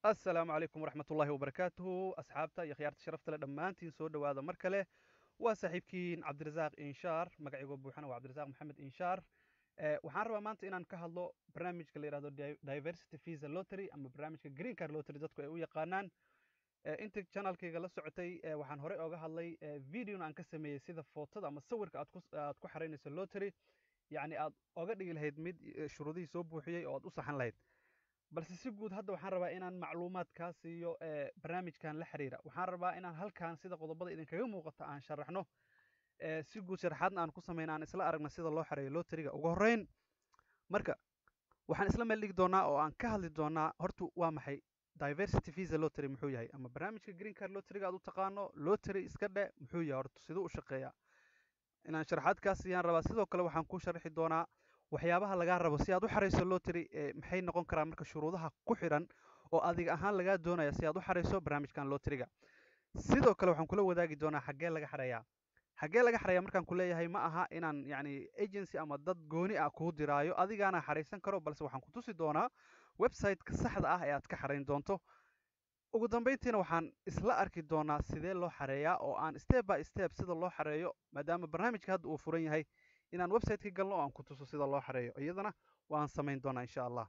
asalaamu calaykum waraxmat ullaahi wabarakaatuhu asxaabta iyo khiyaarta sharafta le dhammaantiin soo dhowaada mar kale waa saaxiibkiin cabdirasaaq inshaar magacaygo buuxana waa cabdirasaaq maxamed inshaar waxaan rabaa maanta inaan ka hadlo barnaamijka la yihahdo diversity visa lottery ama barnaamijka green car lottery dadku ay u yaqaanaan inta channelkayga la socotay waxaan horey ooga hadlay videona aan ka sameeyey sida footada ama sawirka aad ku aad ku xaraynayso lottery yacni aad oga dhigi lahayd mid shuruudihii soo buuxiyey oo aad u saxan lahayd balse si guud hadda waxaan rabaa inaan macluumaad kaa siiyo barnaamijkan la xiriira waxaan rabaa inaan halkan sida qodobada idinkaga muuqata aan sharaxno si guud sharaxaadna aan ku samayna aan isla aragna sida loo xareeyo loteriga ugu horreyn marka waxaan isla meel dhigi doonaa oo aan ka hadli doonaa horta waa maxay diversity visa lottery muxuu yahay ama barnaamijka green car loteriga aad u taqaano lottery iska dhe muxuu yahay horta siduu u shaqeeyaa inaan sharaxaad kaa siiyaan rabaa sidoo kale waxaan ku sharxi doonaa waxyaabaha lagaa rabo si aad u xarayso lottery maxay noqon karaan marka shuruudaha ku xidhan oo adiga ahaan lagaa doonaya si aad u xarayso barnaamijkan loteriga sidoo kale waxaan kula wadaagi doonaa xaggee laga xareeyaa xaggee laga xareeyaa markaan ku leeyahay ma aha inaan yacni agency ama dad gooni ah kuu diraayo adigaana xaraysan karo balse waxaan ku tusi doonaa website-ka saxda ah ee aad ka xarayn doonto ugu dambeyntiina waxaan isla arki doonaa sidee loo xareeyaa oo aan step by step sida loo xareeyo maadaama barnaamijka hadda uu furan yahay inaan website-ka galno oo aan ku tuso sida loo xareeyo iyadana waan samayn doonaa insha allah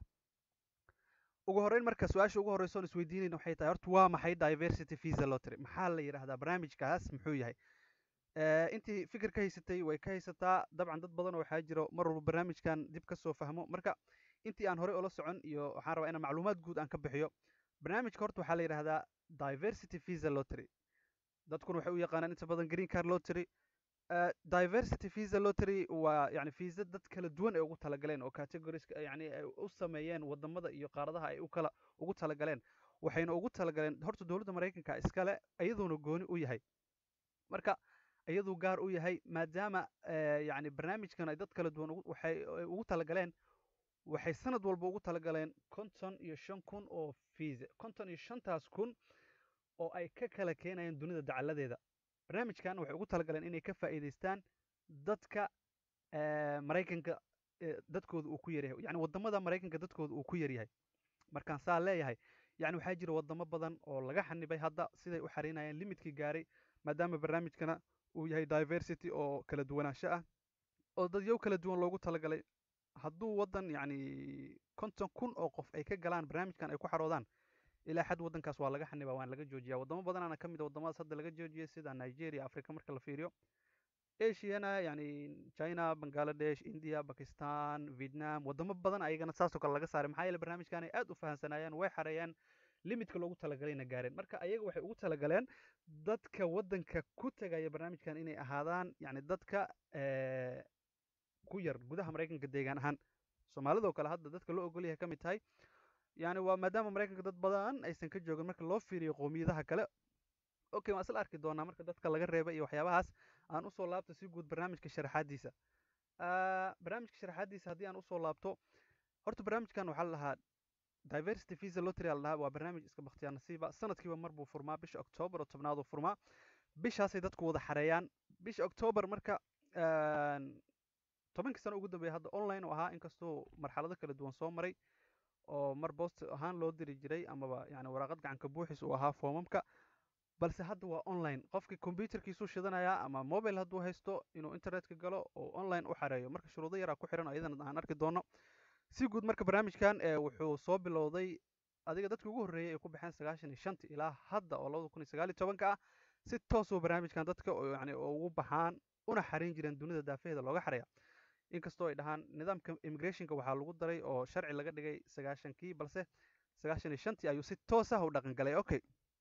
ugu horreyn marka su-aasha ugu horreysa oon isweydiinayna waxay tahay horta waa maxay diversity visa lottery maxaa la yidhahdaa barnaamijkaas muxuu yahay intii fikir ka haysatay way ka haysataa dabcan dad badan oo waxaa jiro mar walba barnaamijkan dib ka soo fahmo marka intii aan horey ula socon iyo waxaan rabaa inaan macluumaad guud aan ka bixiyo barnaamijka horta waxaa la yidhahdaa diversity visa lottery dadkuna waxay u yaqaanaan inta badan green car lottery diversity visa lottery waa yani visa dad kala duwan ay ugu talagaleen oo categories yani ay u sameeyeen wadamada iyo qaaradaha ay u kala ugu talagaleen waxayna ugu talagaleen horta dowladda maraykanka iskale iyaduuna gooni u yahay marka iyaduu gaar u yahay maadaama yani barnaamijkan ay dad kala duwan waxay ugu talagaleen waxay sanad walba ugu talagaleen konton iyo shan kun oo visa konton iyo shantaas kun oo ay ka kala keenayaan dunida dacaladeeda barnaamijkan waxay ugu talagaleen inay ka faa'iidaystaan dadka maraykanka dadkooda uu ku yaryahay yani wadamada maraykanka dadkooda uu ku yaryahay markaan saa leeyahay yani waxaa jira wadamo badan oo laga xanibay hadda siday u xariinayeen limidkii gaaray maadaama barnaamijkana uu yahay diversity oo kala duwanaansho ah oo dadyow kala duwan loogu talagalay hadduu waddan yani konton kun oo qof ay ka galaan barnaamijkan ay ku xaroodaan ilaa xad waddankaas waa laga xanibaa waan laga joojiyaa waddamo badanaana ka mid a waddamadaas hadda laga joojiyay sida nigeria africa marka la fiiriyo asiana yani china bangaladesh india bakistan vietnam waddamo badan ayagana saasoo kale laga saaray maxaa yeele barnaamijkan ay aad u fahamsanaayeen way xareeyeen limidka loogu talagalayna gaareen marka ayaga waxay ugu talagaleen dadka waddanka ku tegaya barnaamijkan inay ahaadaan yani dadka ku yar gudaha maraykanka deegaan ahaan soomaalidoo kale hadda dadka loo ogol yahay ka mid tahay yani waa maadaama maraykanka dad badan aysan ka joogin marka loo fiiriyo qowmiyadaha kale okay waan isla arki doonaa marka dadka laga reebay iyo waxyaabahaas aan usoo laabto si guud barnaamijka sharaxaadiisa barnaamijka sharaxaadiisa haddii aan usoo laabto horta barnaamijkan waxaa la dhahaa diversity visa lottery la dhahaa waa barnaamij iska bakhtiyaa nasiiba sanadkiiba mar buu furmaa bisha octoobar oo tobnaad uu furmaa bishaasay dadku wada xareeyaan bisha octoobar marka tobankii sano ugu dambeeya hadda online u ahaa inkastoo marxalado kala duwan soo maray oo mar boost ahaan loo diri jiray amaba yani waraaqad gacanka buuxis uu ahaa foomamka balse hadda waa online qofkii combyuterkiisuu shidanayaa ama mobile hadduu haysto inuu internetka galo oo online u xareeyo marka shuruudo yaraa ku xiran oo iyadana aan arki doono si guud marka barnaamijkan wuxuu soo bilowday adiga dadkii ugu horreeyay ay ku baxeen sagaashan iyo shantii ilaa hadda oo labada kun iyo sagaal iyo tobanka ah si toosuu barnaamijkan dadka yani ugu baxaan una xariin jireen dunida daafaheeda looga xareeya inkastoo ay dhahaan nidaamka immigrationka waxaa lagu daray oo sharci laga dhigay sagaashankii balse sagaashan iyo shantii ayuu si toos ah u dhaqan galay okay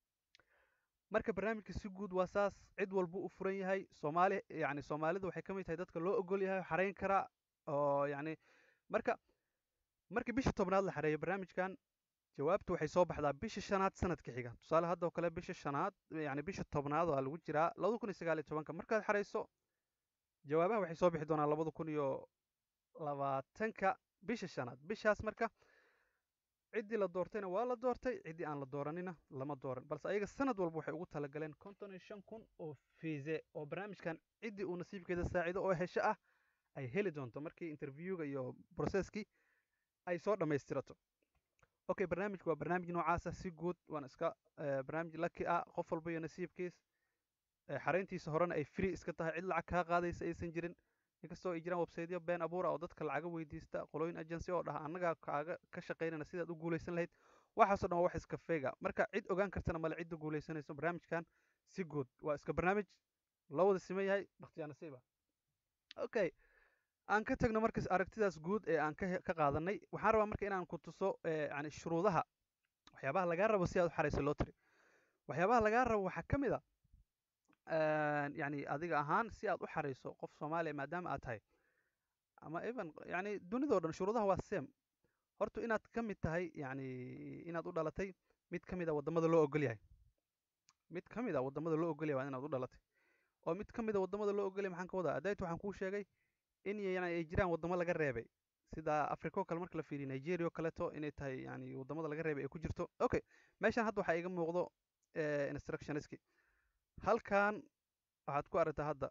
marka barnaamijka si guud waa saas cid walbuu u furan yahay soomaali yani soomaalida waxay ka mid tahay dadka loo ogol yahay xarayn kara oo yani marka markii bisha tobnaad la xareeyo barnaamijkan jawaabtu waxay soo baxdaa bisha shanaad sanadka xiga tusaale haddoo kale bisha shanaad yani bisha tobnaad waa lagu jiraa labada kun iyo sagaal iyo tobanka markaad xarayso jawaabaha waxay soo bixi doonaan labada kun iyo labaatanka bisha shanaad bishaas marka ciddii la doortayna waa la doortay ciddii aan la dooranina lama dooran balse ayaga sanad walba waxay ugu talagaleen konton iyo shan kun oo fiise oo barnaamijkan ciddii uu nasiibkeeda saacido oo hesho ah ay heli doonto markii interviewga iyo processkii ay soo dhammaystirato okay barnaamijku waa barnaamij noocaasa si guud waan iska barnaamij laki ah qof walba iyo nasiibkiis xarayntiisa horena ay free iska tahay cid lacag kaa qaadaysa aysan jirin inkastoo ay jiraan websiteyo been abuura oo dadka lacaga weydiista qolooyin agency oo dhaha annagaa kaaga ka shaqaynana sidaad u guulaysan lahayd waxaasoo dhan waa wax iska feega marka cid ogaan kartana male cidda guulaysanayso barnaamijkan si guud waa iska barnaamij loo wada siman yahay bakhtiyaa nasiiba okay aan ka tagno markas aragtidaas guud ee aan ka ka qaadanay waxaan rabaa marka inaan ku tuso yani shuruudaha waxyaabaha lagaa rabo si aad u xarayso lottery waxyaabaha lagaa rabo waxaa ka mid a yani adiga ahaan si aad u xarayso qof soomaaliya maadaama aad tahay ama even yani dunidao dhan shuruudaha waa same horta inaad ka mid tahay yani inaad u dhalatay mid ka mid a waddamada loo ogol yahay mid ka mid a waddamada loo ogol yahay waa inaad u dhalatay oo mid ka mid a waddamada loo ogol yahay maxaan ka wadaa adayt waxaan kuu sheegay in yani ay jiraan waddamo laga reebay sida africa oo kale marka la fiiriyo nigeria oo kaleeto inay tahay yani waddamada laga reebay ay ku jirto okay meeshan hadda waxaa iga muuqdo instructionski halkan waxaad ku aragtaa hadda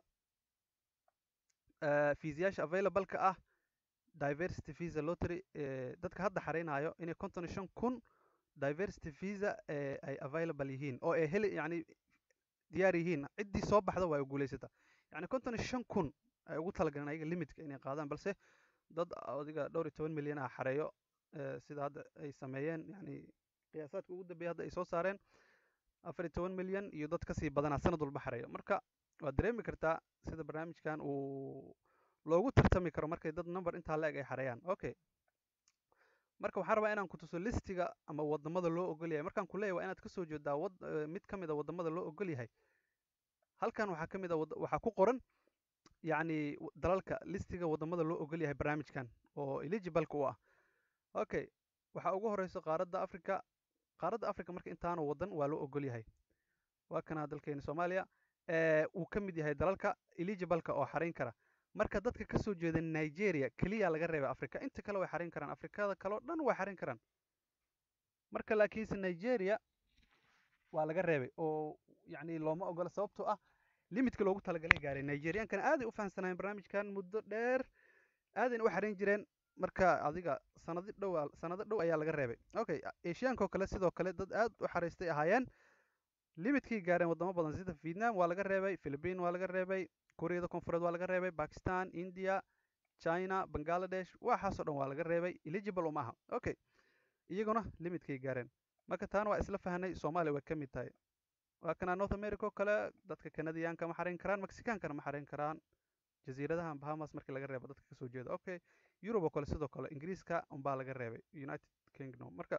fiisayaasha available-ka ah diversity visa lottery dadka hadda xareynayo inay konton iyo shan kun diversity visa ay available yihiin oo ay heli yani diyaar yihiin ciddii soo baxda waa ay guulaysata yani konton iyo shan kun ay ugu talagaleen ayaga limitka inay qaadaan balse dad adiga dhowr iyo toban milyan ah xareeyo sida hadda ay sameeyeen yani qiyaasaadka ugu dambeeya hadda ay soo saareen afar iyo toban milyan iyo dad kasii badanaa sanad walba xareeyo marka waad dareemi kartaa sida barnaamijkan uu loogu tartami karo markay dad number intaa la eg ay xareeyaan okay marka waxaan rabaa inaan ku tuso listiga ama waddamada loo ogol yahay markaan ku leeyahay waa inaad kasoo jeedaa wad mid ka mid a waddamada loo ogol yahay halkan waxaa ka mid a waxaa ku qoran yacni dalalka listiga waddamada loo ogol yahay barnaamijkan oo eligibaleka u ah okay waxaa ugu horeyso qaaradda africa qaaradda africa marka intaanu waddan waa loo ogol yahay waa kana dalkeena soomaaliya uu ka mid yahay dalalka eligibaleka oo xarayn kara marka dadka kasoo jeeda nigeria keliya laga reebay africa inta kale way xarin karaan afrikada kaleo dhan way xarin karaan marka laakiinse nigeria waa laga reebay oo yani looma ogola sababtoo ah limitka loogu talagalay gaaray nigeriankana aaday u fahamsanaayeen barnaamijkan muddo dheer aadayna u xarin jireen marka adiga sanado dhow sanado dhow ayaa laga reebay okay asiyaanka oo kale sidoo kale dad aad u xaraystay ahaayeen limitkii gaareen waddamo badan sida vietnam waa laga reebay philippine waa laga reebay koreada koonfureed waa laga reebay bakistan india china bangaladesh waxaasoo dhan waa laga reebay eligible uma aha okay iyaguna limitkay gaareen marka taana waa isla fahnay soomaaliya way ka mid tahay waa kana north america oo kale dadka canadiyaanka ma xarayn karaan mexicaankana ma xarayn karaan jasiiradaha bahamas markii laga reebo dadka kasoo jeeda okay eurobe oo kale sidoo kale ingiriiska unbaa laga reebay united kingdom marka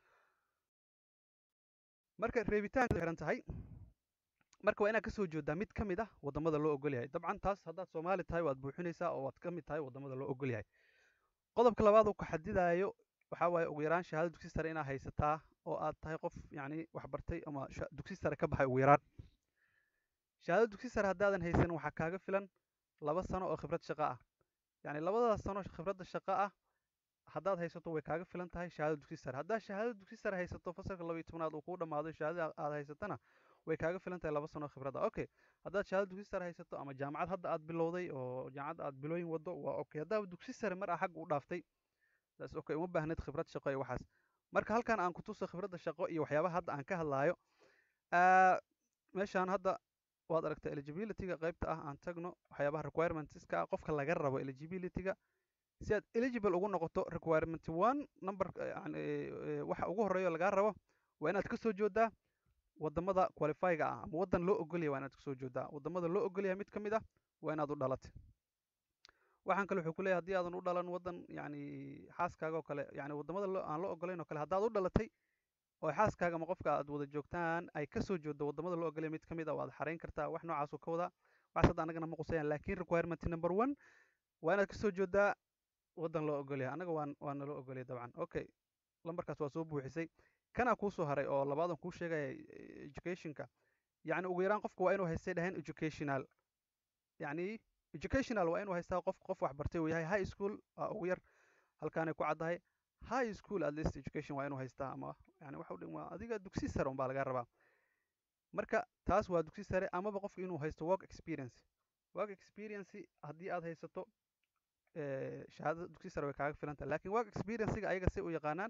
marka reebitaanka xiran tahay marka waa inaad kasoo jeedaa mid ka mid ah waddamada loo ogol yahay dabcan taas haddaad soomaali tahay waad buuxinaysaa oo waad ka mid tahay waddamada loo ogol yahay qodobka labaad uu ka xadidaayo waxaa waaye ugu yaraan shahaado dugsi sare inaad haysataa oo aad tahay qof yacni wax bartay ama dugsi sare ka baxay ugu yaraan shahaado dugsi sare haddaadan haysan waxaa kaaga filan laba sano oo khibrad shaqo ah yacni labadaas sano khibradda shaqo ah haddaad haysato way kaaga filan tahay shahaado dugsi sare haddaad shahaado dugsi sare haysato fasalka laba iyo tobnaad uu kuu dhammaado shahaadada aad haysatana way kaaga filan tahay laba sano khibradda okay haddaad shahaado dugsi sare haysato ama jaamacad hadda aad bilowday oo jaamacad aad bilooyin waddo waa okay haddaad dugsi sare mar ah xag u dhaaftay taas okay uma baahnid khibrad shaqo iyo waxaas marka halkan aan ku tuso khibradda shaqo iyo waxyaabaha hadda aan ka hadlaayo meeshaan hadda waad aragtaa eligibilityga qaybta ah aan tagno waxyaabaha requirementska ah qofka laga rabo eligibilityga si aad eligible ugu noqoto requirement one number yani waxa ugu horeeyo lagaa rabo waa inaad kasoo jeedaa waddamada qualifyga ah ama waddan loo ogolyahay waa inaad kasoo jeedaa waddamada loo ogolyahay mid ka mid ah waa inaad u dhalatay waxaan kale wuxuu ku leeyahay haddii aadan u dhalan waddan yani xaaskaaga oo kale yani waddamada aan loo ogolayn oo kale haddaad u dhalatay oo xaaskaaga ama qofka aad wada joogtaan ay kasoo jeedo waddamada loo ogolyahay mid ka mid ah waad xarayn kartaa wax noocaasuu ka wadaa waxaas hadda annagana ma qusayaan laakiin requirement number one waa inaad kasoo jeedaa waddan loo ogolyahay annaga waan waa naloo ogolyahay dabcan okay lambarkaas waa soo buuxisay kanaa kuusoo haray oo labaadan kuu sheegaya educationka yacni ugu yaraan qofka waa inuu haystay dhahayn educational yacni educational waa inuu haystaa qof qof wax bartay uu yahay high school waa ugu yar halkaanay ku caddahay high school at least education waa inuu haystaa ama yani waxa u dhan waa adiga dugsi sare unbaa laga rabaa marka taas waa dugsi sare amaba qofka inuu haysto work experience work experience haddii aad haysato shahaadada dugsi sare way kaaga filan tahay lakin work experiencega ayaga si u yaqaanaan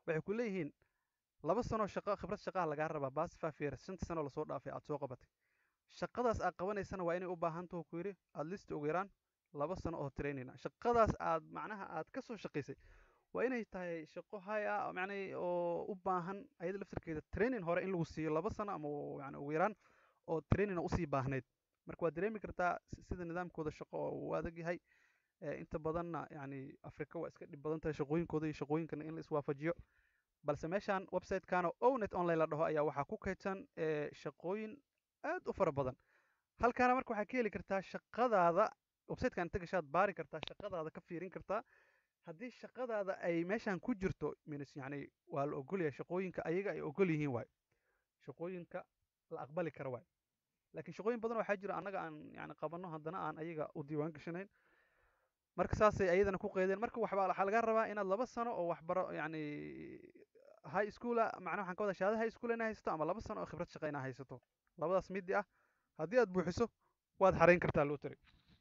waxay ku leeyihiin laba sanoo shaqo khibrad shaqaha lagaa rabaa basfafir shanta sano lasoo dhaafay aad soo qabatay shaqadaas aad qabanaysana waa inay u baahan taho ku yidhi aad list ugu yaraan laba sano oo training ah shaqadaas aad macnaha aad ka soo shaqaysay waa inay tahay shaqo hay ah macnay oo u baahan ayada laftarkeeda training hore in lagu siiyo laba sano ama yani ugu yaraan oo training usii baahnayd marka waad dareemi kartaa sida nidaamkooda shaqo oo uu adag yahay inta badanna yani africa waa iska dhib badan tahay shaqooyinkooda iyo shaqooyinkana in la iswaafajiyo balse meeshaan website-kan oo ownet online la dhaho ayaa waxaa ku kaydsan shaqooyin aad u fara badan halkaana marka waxaa ka heli kartaa shaqadaada website-kan inta gashaad baari kartaa shaqadaada ka fiirin kartaa haddii shaqadaada ay meeshan ku jirto minis yani waa la ogolyahay shaqooyinka ayaga ay ogol yihiin waayo shaqooyinka la aqbali kara waayo laakiin shaqooyin badan waxaa jira annaga aan yani qabanno haddana aan ayaga u diiwaan gashanayn marka saasay ayadana ku qeydeen marka waxbaa waxaa laga rabaa inaad laba sano oo waxbaro yani high schoola macnaha waxaan ka wada shahaada high school inaa haysato ama laba sano oo khibrad shaqa inaa haysato labadaas midi ah haddii aad buuxiso waad xarayn kartaa lotary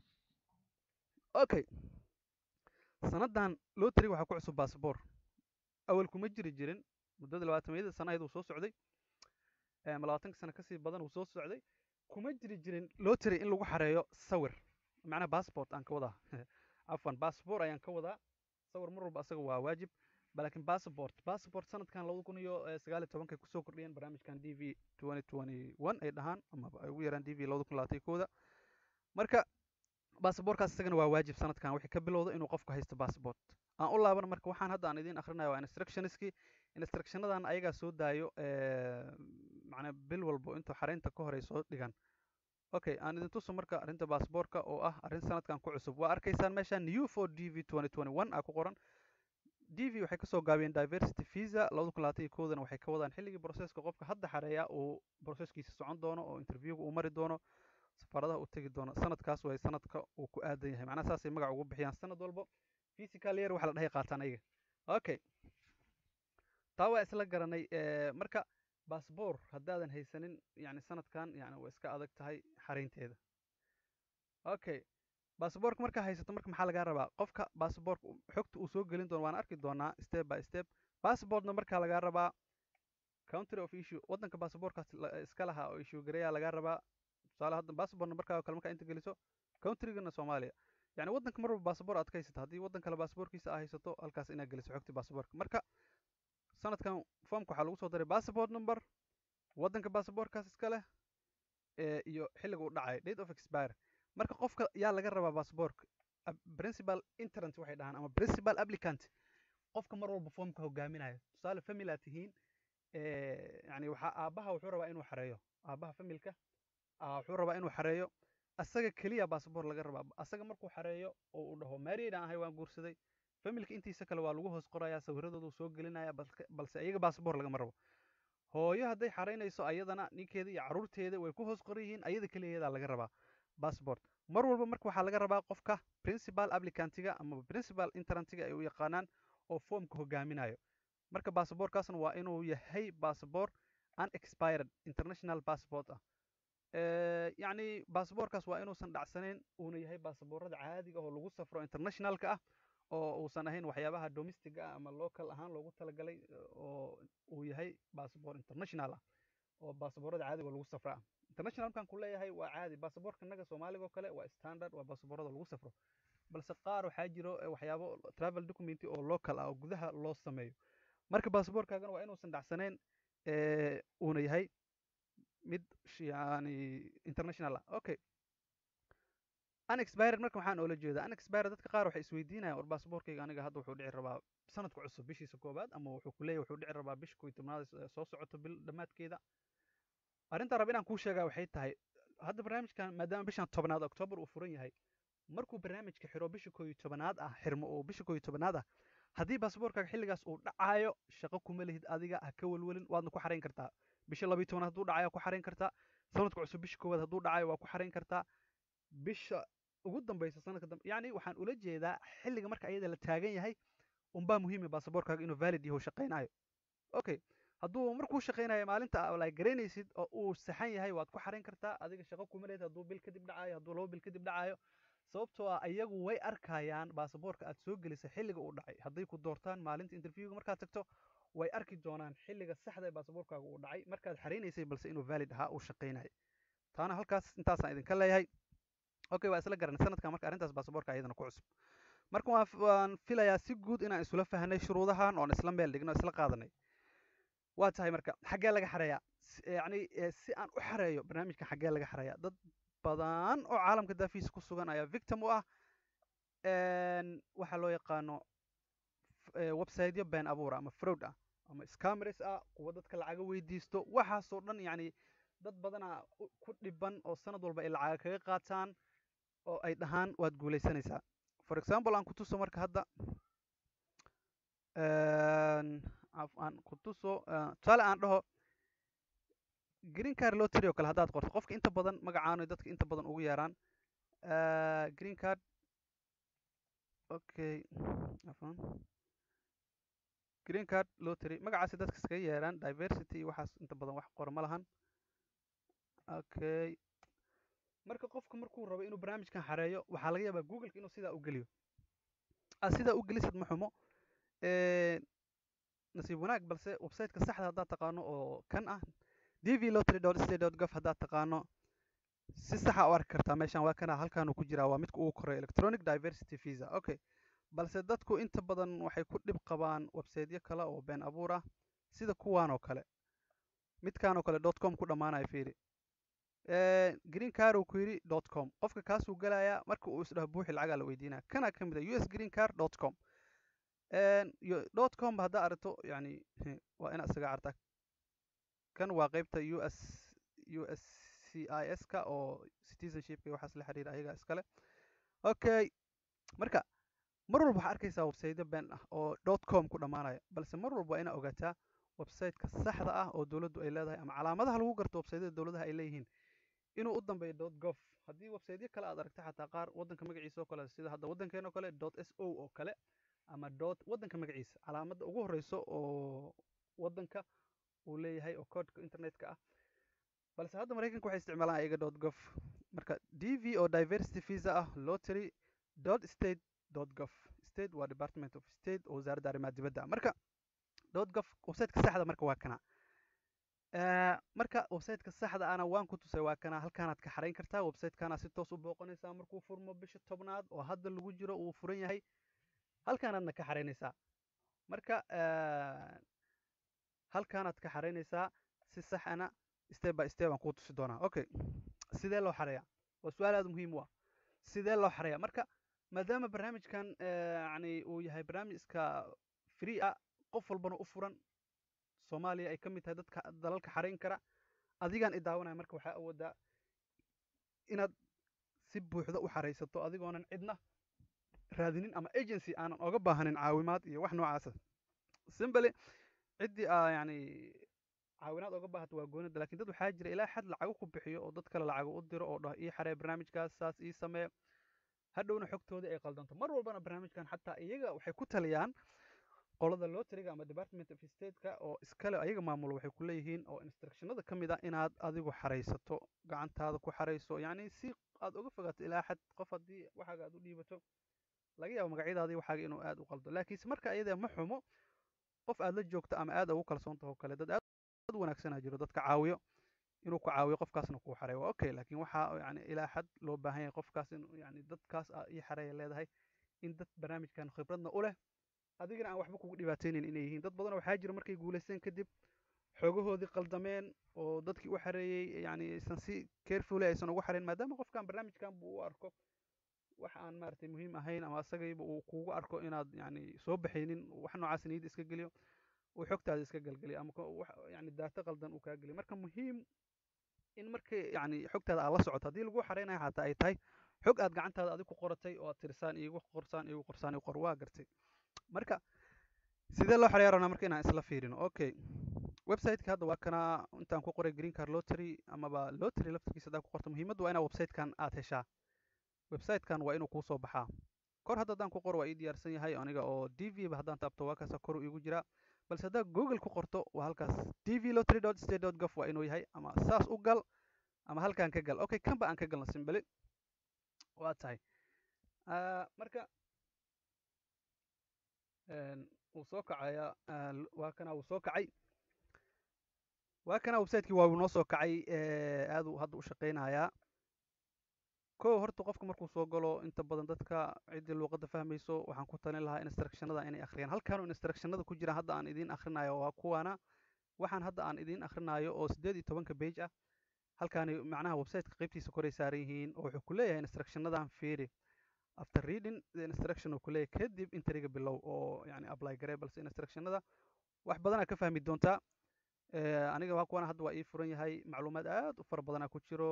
okay sanadan lotary waxaa ku cusub bassabor awal kuma jiri jirin muddada labaatamiyada sana ayada uu soo socday ama labaatanka sano kasii badan uu soo socday kuma jiri jirin lotary in lagu xareeyo sawir macnaha passport aan ka wadaa afwan bassabor ayaan ka wadaa sawir mar walba asaga waa waajib laakiin bassabort bassabort sanadkan labada kun iyo sagaal iyo tobankay kusoo kordhiyeen barnaamijkan d v twenty twenty one ay dhahaan ama ay ugu yaraan d v labada kun labaatan kooda marka basaborkaas isagana waa waajib sanadkan wixii ka bilowda inuu qofku haysto bassabort aan u laaban marka waxaan hadda aan idiin akhrinayo waa instructionskii instructionadan ayagaa soo daayo macnaa bil walbo inta xaraynta ka hor ay soo dhigan okay aan idin tuso marka arrinta baasboorka oo ah arrin sanadkan ku cusub waa arkaysaan meeshaan new for d v twenty twenty one aa ku qoran d v waxay kasoo gaabiyeen diversity visa labada kun labaatan iyo koodana waxay ka wadaan xilligii broseska qofka hadda xareeya uu broseskiisa socon doono oo interviewga uu mari doono safaaradaha u tegi doono sanadkaas way sanadka uu ku aadan yahay macnaha saasay magac ugu bixiyaan sanad walbo physical year waxa la dhahay qaataan ayaga okay taa waa isla garanay marka bassabor haddaadan haysanin yani sanadkan yani way iska adag tahay xaraynteeda okay basaborka markaa haysato marka maxaa lagaa rabaa qofka basaborka xogta uu soo gelin doono waan arki doonaa step by step passportna markaa lagaa rabaa country of issue waddanka basaborkaas iska lahaa oo issue gareeyaa lagaa rabaa tusaale hadda basabortna markaa kale markaa inta geliso countrygana soomaaliya yani waddanka mar walba basabor aad ka haysato haddii waddan kale basaborkiisa aa haysato halkaas inaad geliso xogtii basaborka marka sanadkan formka waxaa lagu soo daray passport number waddanka basaborkaas iska leh iyo xilliga uu dhacayo date of expire marka qofka yaa laga rabaa basaborka principal interant waxay dhahaan ama principal applicant qofka mar walba formka hogaaminayo tusaale family aad tihiin yani waxaa aabaha wuxuu rabaa inuu xareeyo aabaha familka wuxuu rabaa inuu xareeyo asaga keliya basabor laga rabaa asaga markuu xareeyo oo uu dhaho married aan ahay waan guursaday familka intiisa kale waa lagu hoos qorayaa sawiradooda soo gelinaya balse iyaga basabor lagama rabo hooyo hadday xaraynayso ayadana ninkeeda iyo caruurteeda way ku hoos qoran yihiin ayada keliyadaa laga rabaa bassport mar walba marka waxaa laga rabaa qofka principal applicantiga ama principal interantiga ay u yaqaanaan oo formka hogaaminayo marka basaborkaasna waa inuu yahay basabor unexpired international passport ah yacni basaborkaas waa inuusan dhacsanayn uuna yahay basaborada caadiga oo lagu safro internationalka ah oo uusan ahayn waxyaabaha domestic ah ama local ahaan loogu talagalay oo uu yahay basabor international ah oo basaborada caadiga oo lagu safro ah international markaan ku leeyahay waa caadi basaborka naga soomaaliga oo kale waa standard waa basaborada lagu safro balse qaar waxaa jiro waxyaabo travel documenty oo local ah oo gudaha loo sameeyo marka basaborkaagana waa inuusan dhacsanayn uuna yahay mid yani international ah okay unexpired marka waxaan oola jeedaa unexpired dadka qaar waxay isweydiinayaan war basaborkayga aniga hadda wuxuu dhici rabaa sanadka cusub bishiisa koobaad ama wuxuu ku leeyahay wuxuu dhici rabaa bisha kow iyo tobnaad soo socoto bil dhammaadkeeda arrintaan raba inaan kuu sheegaa waxay tahay hadda barnaamijkan maadaama bishan tobnaad octoobar uu furan yahay markuu barnaamijka xiro bisha kow iyo tobanaad ah xirmo oo bisha kow iyo tobanaad ah haddii basaborkaaga xilligaas uu dhacaayo shaqo kuma lihid adiga ha ka welwelin waadna ku xarayn kartaa bisha labiyo tobanaad hadduu dhacayo ku xarayn kartaa sanadka cusub bisha koowaad hadduu dhacayo waa ku xarayn kartaa bisha ugu dambaysa sanadka dambe yacni waxaan ula jeedaa xilliga marka ayada la taagan yahay unbaa muhiima basaborkaaga inuu valid yaho shaqaynayo okay hadduu markuu shaqaynayo maalinta ablay garaynaysid oo uu saxan yahay waad ku xarayn kartaa adiga shaqo kuma lehed hadduu bil kadib dhacayo hadduu laba bil kadib dhacayo sababtoo ah iyagu way arkayaan basaborka aad soo gelisay xilliga uu dhacay hadday ku doortaan maalinta interviewga markaad tagto way arki doonaan xilliga saxda ee baasaboorkaaga uu dhacay markaad xareynaysay balse inuu valid ahaa uu shaqaynayay taana halkaas intaasaan idinka leeyahay okay waa isla garanay sanadkan marka arrintaas baasaboorka ayadana ku cusub marka waan waan filayaa si guud inaan isula fahnay shuruudahan oon isla meel dhigno isla qaadanay waa tahay marka xaggee laga xareeyaa yacni si aan u xareeyo barnaamijkan xaggee laga xareeyaa dad badan oo caalamka daafiisa ku sugan ayaa victim u ah waxaa loo yaqaano websiteyo been abuura ama fraud ah ama scameries ah kuwa dadka lacaga weydiisto waxaasoo dhan yacni dad badanaa ku dhiban oo sanad walba ay lacaga kaga qaataan oo ay dhahaan waad guulaysanaysaa for example aan kutuso marka hadda aan kutuso tusaale aan dhaho green card lottery oo kale haddaad qorto qofka inta badan magacaano dadka inta badan ugu yeeraan green card okay afan green card lottery magacaasi dadka iskaga yeeraan diversity iyo waxaas inta badan wax qora ma lahan okay marka qofka markuu rabo inuu barnaamijkan xareeyo waxaa laga yaabaa googleka inuu sidaa u geliyo aad sidaa u gelisad ma xumo nasiib wanaag balse websiteka saxda haddaad taqaano oo kan ah d v lottery dot state dot gov haddaad taqaano si saxa u arki kartaa meeshan waa kana halkaanuu ku jiraa waa midka ugu koreya electronic diversity visa okay balse dadku inta badan waxay ku dhib qabaan websiteyo kale oo been abuur ah sida kuwaan oo kale midkaan oo kale dot com ku dhammaanaya fiiri green car uu ku yidhi dot com qofka kaasuu gelayaa marka uu isdhaho buuxi lacagaa la weydiinaya kana ka mid a u s green car dot com dot com ba haddaa aragto yani waa inaad isaga cartaa kan waa qeybta u s u s c i s ka oo citizenshipka iyo waxaas la xiriira ayagaa iskale okay marka mar walba waxaa arkaysaa websiteyo been ah oo dot com ku dhammaanaya balse mar walba waa inaa ogaataa websiteka saxda ah oo dowladdu ay leedahay ama calaamadaha lagu garto websiteyada dowladaha ay leeyihiin inuu u dambeeyo dot gov haddii websiteyo kale aad aragta xataa qaar waddanka magaciisa oo kale sida hadda waddankeen oo kale dot s o oo kale ama dot waddanka magaciisa calaamadda ugu horeyso oo waddanka uu leeyahay oo codeka internetka ah balse hadda maraykanka waxay isticmaalaan ayaga dot gov marka d v oo diversity visa ah lottery dot state dot gov state waa department of state oo wasaaradda arrimaha dibadda marka dot gov websiteka saxda marka waa kana marka websiteka saxda ana waan ku tusay waa kana halkaanaad ka xarayn kartaa websitekaana si toos u booqanaysaa markuu furmo bisha tobnaad oo hadda lagu jiro uu furan yahay halkaanaadna ka xaraynaysaa marka halkaanaad ka xaraynaysaa si sax ana step by step aan kuu tusi doonaa okay sidee loo xareeyaa waa su-aal aada muhiim u ah sidee loo xareeyaa marka maadaama barnaamijkan yani uu yahay barnaamij iska free ah qof walbana u furan soomaaliya ay ka mid tahay dadka dalalka xarayn kara adigaan i daawanaya marka waxaa awoodaa inaad si buuxda u xaraysato adigoonan cidna raadinin ama agency aanan oga baahanin caawimaad iyo wax noocaasa simbly ciddii aa yani caawinaad oga baahato waa goonida lakin dad waxaa jira ilaa xad lacago ku bixiyo oo dad kale lacago u diro oo dhah ii xaree barnaamijkaas saas ii samee hadhowna xogtoodii ay qaldanto mar walbana barnaamijkan xataa iyaga waxay ku taliyaan qolada lotteriga ama department of stateka oo iskale ayaga maamulo waxay ku leeyihiin oo instructionada ka mid ah inaad adigu xaraysato gacantaada ku xarayso yacni si aad uga fogaato ilaa xad qof haddii waxaaga aad u dhiibato laga yaabo magacyadaadii waxaaga inuu aad u qaldo laakiinse marka ayadee ma xumo qof aad la joogto ama aad ugu kalsoon taho kale dad aad wanaagsanaa jiro dadka caawiyo inuu ku caawiyo qofkaasna kuu xareeyo waa okay laakiin waxaa yani ilaa xad loo baahan yahay qofkaas in yani dadkaas ii xareeya leedahay in dad barnaamijkan khibradna u leh adigana aan waxba kugu dhibaateynayn inay yihiin dad badan waxaa jira markay guulaysteen kadib xoogahoodii qaldameen oo dadkii u xareeyey yani aysan si carefully aysan ugu xareyn maadaama qofkan barnaamijkan buu u arko wax aan maaragtay muhiim ahayn ama asagayba uu kugu arko inaad yani soo baxaynin wax noocaas niyadda iska geliyo uu xogtaada iska galgeliyo ama yani daato qaldan uu kaa geliyo marka muhiim in markii yani xogtaada aad la socoto haddii lagu xareynayo xataa ay tahay xog aad gacantaada adig ku qoratay oo aad tirsaan iigu qorsaan iigu qorsaan igu qor waa gartay marka sidee loo xareeya rabnaa marka inaan isla fiirino okay websiteka hadda waa kana intaan ku qoray green car lottery amaba lottery laftarkiisa haddaa ku qorto muhiimaddu waa inaa websitekan aad heshaa websitekan waa inuu kuusoo baxaa kor hadda haddaan ku qoro waa ii diyaarsan yahay aniga oo d v ba haddaan taabto waa kaasa kor iigu jiraa balse haddaa google ku qorto waa halkaas d v lottery dot state dot gov waa inuu yahay ama saas u gal ama halkaan ka gal okay kan ba aan ka galno simbali waa tahay marka wuu soo kacaya waa kana wuu soo kacay waa kana websiteki waa uu noo soo kacay aaduu hadda u shaqaynayaa ko horta qofka markuu soo galo inta badan dadka ciddii luuqadda fahmayso waxaan ku talin lahaa instructionada inay akhriyaan halkaanu instructionada ku jiraan hadda aan idiin akhrinayo waa kuwaana waxaan hadda aan idiin akhrinayo oo siddeed iyo tobanka page ah halkaani macnaha websiteka qaybtiisa koray saaran yihiin oo wuxuu ku leeyahay instructionadan fiiri after reading the instruction uu ku leeyahay kadib intriga bilow oo yani apply garee balse instructionada wax badanaa ka fahmi doontaa aniga waa kuwana hadda waa ii furan yahay macluumaad aad u fara badanaa ku jiro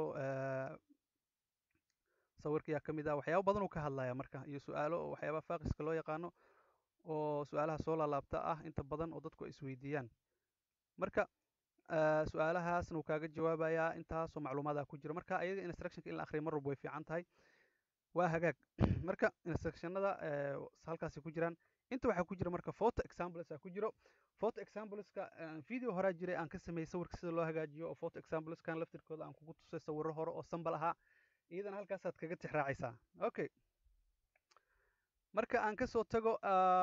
sawirkayaa ka mid ah waxyaaba badan uu ka hadlaya marka iyo su-aalo oo waxyaabaha faaqiska loo yaqaano oo su-aalaha soo laalaabta ah inta badan oo dadku ay isweydiiyaan marka su-aalahaasna uu kaaga jawaabayaa intaasoo macluumaada ku jira marka ayaga instructionka in la akhriya mar walba way fiican tahay waa hagaag marka instructionada halkaasay ku jiraan inta waxaa ku jira marka photo examplesaa ku jiro photo exampleska video horaa jiray aan ka sameeyey sawirka sida loo hagaajiyo oo photo exampleskan laftirkooda aan kugu tusay sawiro hore oo sambal ahaa iyadana halkaasaad kaga tix raacaysaa okay marka aan kasoo tago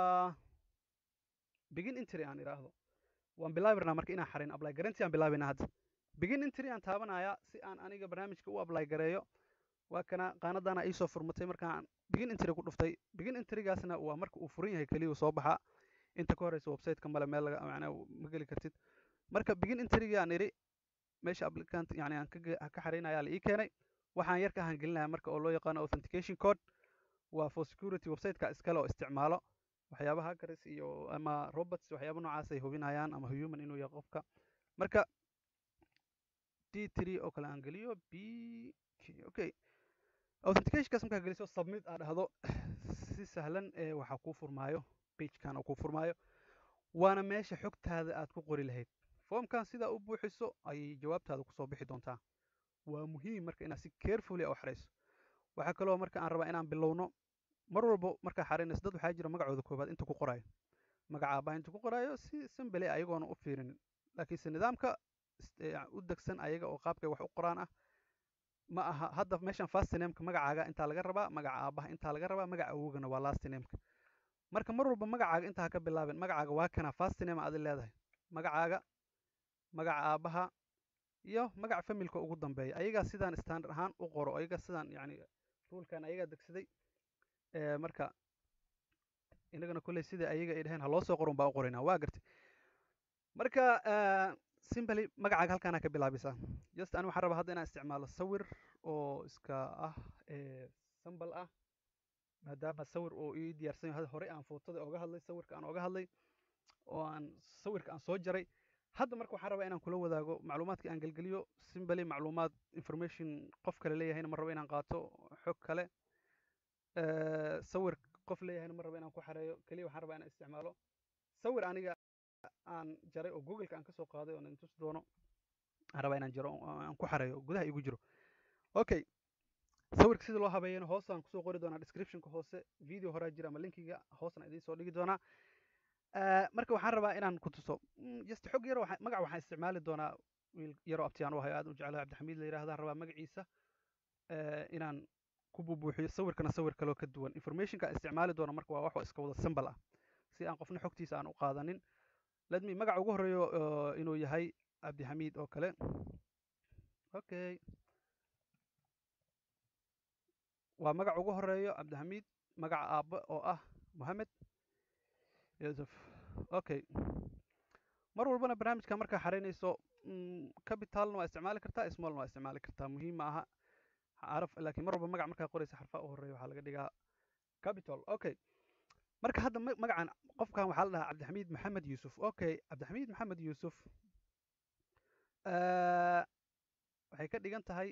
begin intry aan idhaahdo waan bilaabi marka inaan xarin apply garanti aan bilaabayna hadda begin intry aan taabanaya si aan aniga barnaamijka u apply gareeyo waa kana qaanadaana iisoo furmatay markaan begin intry ku dhuftay begin intrygaasna waa marka uu furan yahay keliya soo baxa inta ka horeysa websiteka male meel laga macnaa ma geli kartid marka begin intryga aan idhi meesha applicant yani aan ka xaraynaya la ii keenay waxaan yar ka hangelinaya marka oo loo yaqaano authentication code waa for security websiteka iskale oo isticmaalo waxyaabaha hackers iyo ama robots waxyaaba noocaas ay hubinayaan ama human inuu yahay qofka marka d three oo kale aan geliyo b okay authenticationkaas markaa geliso submit aa dhahdo si sahlan ee waxaa kuu furmaayo pagekan oo kuu furmaayo waana meesha xogtaada aad ku qori lahayd foomkan sidaa u buuxiso ayay jawaabtaada kusoo bixi doontaa waa muhiim marka inaad si carefully u xarayso waxaa kaloo marka aan rabaa inaan bilowno mar walbo markaa xaraynayso dad waxaa jira magacooda koobaad inta ku qoraayo magaca aabbaha inta ku qoraayo si simbale ayagoona u fiirinin laakiinse nidaamka u degsan ayaga oo qaabkay wax u qoraan ah ma aha hadda meeshan fastinameka magacaaga intaa laga rabaa magaca aabbaha intaa laga rabaa magaca awogana waa lastinameka marka mar walba magacaaga intaa ha ka bilaabin magacaaga waa kana fastiname adi leedahay magacaaga magaca aabbaha iyo magaca familka ugu dambeeya ayagaa sidaan standard ahaan u qoro ayaga sidaan yani ruulkan ayagaa degsaday marka inagana kolley sida ayaga ay dhaheen ha loo soo qoron baa u qoraynaa waa gartay marka simply magacaaga halkaana ka bilaabaysaa just ani waxaan rabaa hadda inaan isticmaalo sawir oo iska ah sambal ah maadaama sawir oo ii diyaarsan yahay horey aan footada oga hadlay sawirka aan oga hadlay oo aan sawirka aan soo jaray hadda marka waxaan rabaa inaan kula wadaago macluumaadka aan gelgeliyo simbly macluumaad information qof kale leeyahayna ma rabo inaan qaato xog kale sawir qof leeyahayna ma rabo inaan ku xareeyo keliya waxaan rabaa inaan isticmaalo sawir aniga aan jaray oo googleka aan kasoo qaaday oo intus doono aan rabaa inaan jaro aan ku xareeyo gudaha igu jiro okay sawirka sida loo habeeyana hoosaan kusoo qori doonaa descriptionka hoose video horaa jira ama linkiga hoosna idiin soo dhigi doonaa marka waxaan rabaa inaan ku tuso just xog yaro magac waxaan isticmaali doonaa wiil yaroo abtiyaan u hayo aad u jeclahay cabdixamiid la yidhahdaan rabaa magaciisa inaan ku bubuuxiyo sawirkana sawir kaloo ka duwan informationka isticmaali doona marka waa wax iska wada simbal ah si aan qofna xogtiisa aan u qaadanin ledmi magaca ugu horeeyo inuu yahay cabdixamiid oo kale okay waa magaca ugu horeeyo cabdixamiid magaca aabbe oo ah mohamed yusuf okay mar walbana barnaamijka markaa xaraynayso capitalna waa isticmaali kartaa smallna waa isticmaali kartaa muhiim ma aha caraf laakiin mar walba magac markaa qoraysa xarfaha u horeeya waxaa laga dhigaa capital okay marka hadda magacan qofkan waxaa la dhahaa cabdixamiid maxamed yuusuf okay cabdixamiid maxamed yuusuf waxay ka dhigan tahay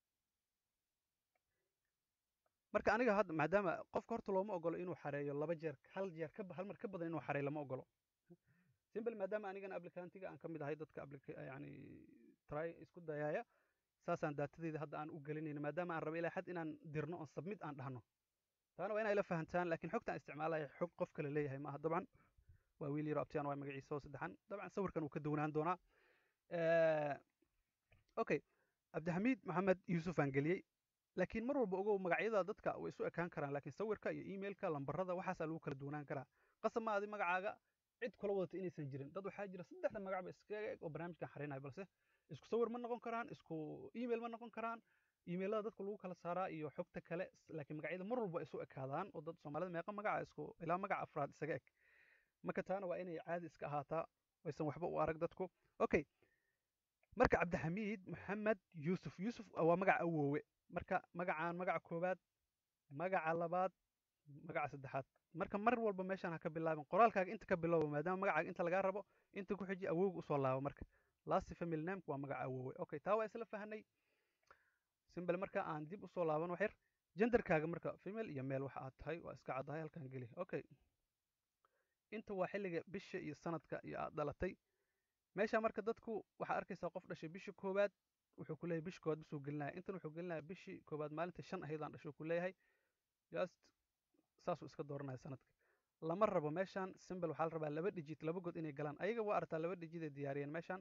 marka aniga hadda maadaama qofka horta looma ogolo inuu xareeyo laba jeer hal jeer ka hal mar ka badan inuu xareeyo lama ogolo simple maadaama anigana applicantiga aan ka mid ahay dadka yani try isku dayaaya saasaan daatadeyda hadda aan u gelinayna maadaama aan raba ilaa xad inaan dirno on submit aan dhahno taana waa inay la fahantaan laakiin xogtaan isticmaalaya xog qof kale leeyahay maaha dabcan waa wiil yaro abtiyaan waa magaciisa oo saddexan dabcan sawirkan uu ka duwanaan doonaa okay cabdixamiid maxamed yuusuf aan geliyey laakiin mar walba ogow magacyada dadka way isu ekaan karaan laakiin sawirka iyo emailka lambarada waxaasaa lagu kala duwanaan karaa qasab ma adi magacaaga cid kula wadata inaysan jirin dad waxaa jira saddexda magacba iskaga eg oo barnaamijkan xarinayo balse isku sawir ma noqon karaan isku email ma noqon karaan emailada dadka lagu kala saaraa iyo xogta kale laakiin magacyada mar walba isu ekaadaan oo dad soomaalida meeqa magaca isku ilaa magaca afraad isaga eg marka taana waa inay caadi iska ahaataa aysan waxba u arag dadku okay marka cabdixamiid maxamed yuusuf yuusuf waa magaca awoowe marka magacaan magaca koowaad magaca labaad magaca saddexaad marka mar walba meeshaan ha ka bilaabin qoraalkaaga inta ka bilowba maadaama magacaaga inta lagaa rabo inta ku xiji awowga usoo laabo marka last family nameka waa magaca awoowe okay taa waa isla fahanay simbel marka aan dib usoo laaban wax yar genderkaaga marka female iyo male waxa aad tahay waa iska caddahay halkan geli okay inta waa xilliga bisha iyo sanadka iyo aad dhalatay meesha marka dadku waxaa arkaysaa qof dhashay bishii koowaad wuxuu ku leeyahay bishi koowaad bisuu gelinaya intan wuxuu gelinaya bishii koowaad maalinta shan ahaydaan dhashay ku leeyahay just saasuu iska dooranaya sanadka lama rabo meeshaan simbel waxaa la rabaa laba digit laba god inay galaan ayaga waa artaa laba digit ay diyaariyeen meeshaan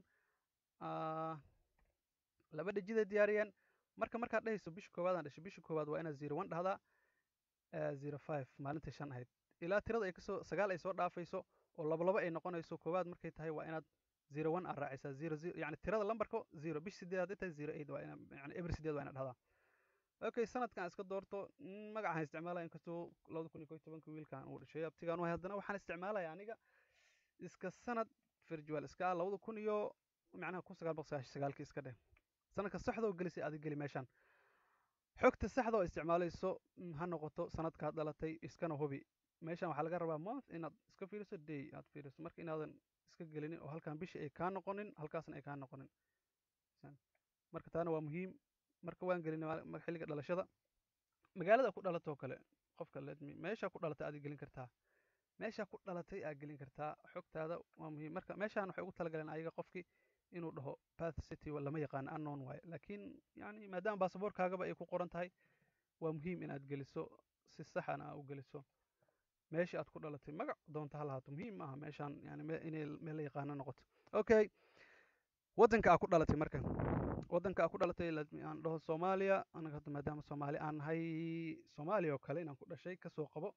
laba digit ay diyaariyeen marka markaad dhehayso bishi koowaadaan dhashay bishi koowaad waa inaad zero one dhahdaa zero five maalinta shan ahayd ilaa tirada ay kasoo sagaal ay soo dhaafayso oo labalabo ay noqonayso koowaad markay tahay waa inaad zero one aad raacaysaa zero zero yani tirada lambarka zero bish sideed hadday tahay zero eight waa ina yani every sideed waa inaad dhahdaa okay sanadkan iska doorto magacaan isticmaalaya inkastoo labada kun iyo koy tobanka wiilkan uu dhashay abtigaan wahay haddana waxaan isticmaalaya aniga iska sanad virtual iska ah labada kun iyo macnaha kun sagaal boqol sagaashan sagaalkii iska dheh sanadka saxda oo gelisay adig geli meeshaan xogta saxda oo isticmaalayso ha noqoto sanadkaad dhalatay iskana hubi meeshan waxaa laga rabaa month inaad iska fiiriso day aad fiiriso marka inaadan iska gelinin oo halkan bishii ay kaa noqonin halkaasna ay kaa noqonin marka taana waa muhiim marka waan gelinay xilliga dhalashada magaalada ku dhalatoo kale qofka ledmi meesha ku dhalatay aad gelin kartaa meesha ku dhalatay aad gelin kartaa xogtaada waa muhiim marka meeshaan waxay ugu talagaleen ayaga qofkii inuu dhaho path city lama yaqaano unknown waaye laakiin yani maadaama baasaboorkaagaba ay ku qoran tahay waa muhiim inaad geliso si saxana aa u geliso meesha aad ku dhalatay magac doonta ha lahaato muhiim maaha meeshaan yani inay meel la yaqaano noqoto okay waddanka aa ku dhalatay marka waddanka aa ku dhalatay aan dhaho soomaaliya anaga hadda maadaama soomaali aan nahay soomaaliya oo kale inaan ku dhashay kasoo qabo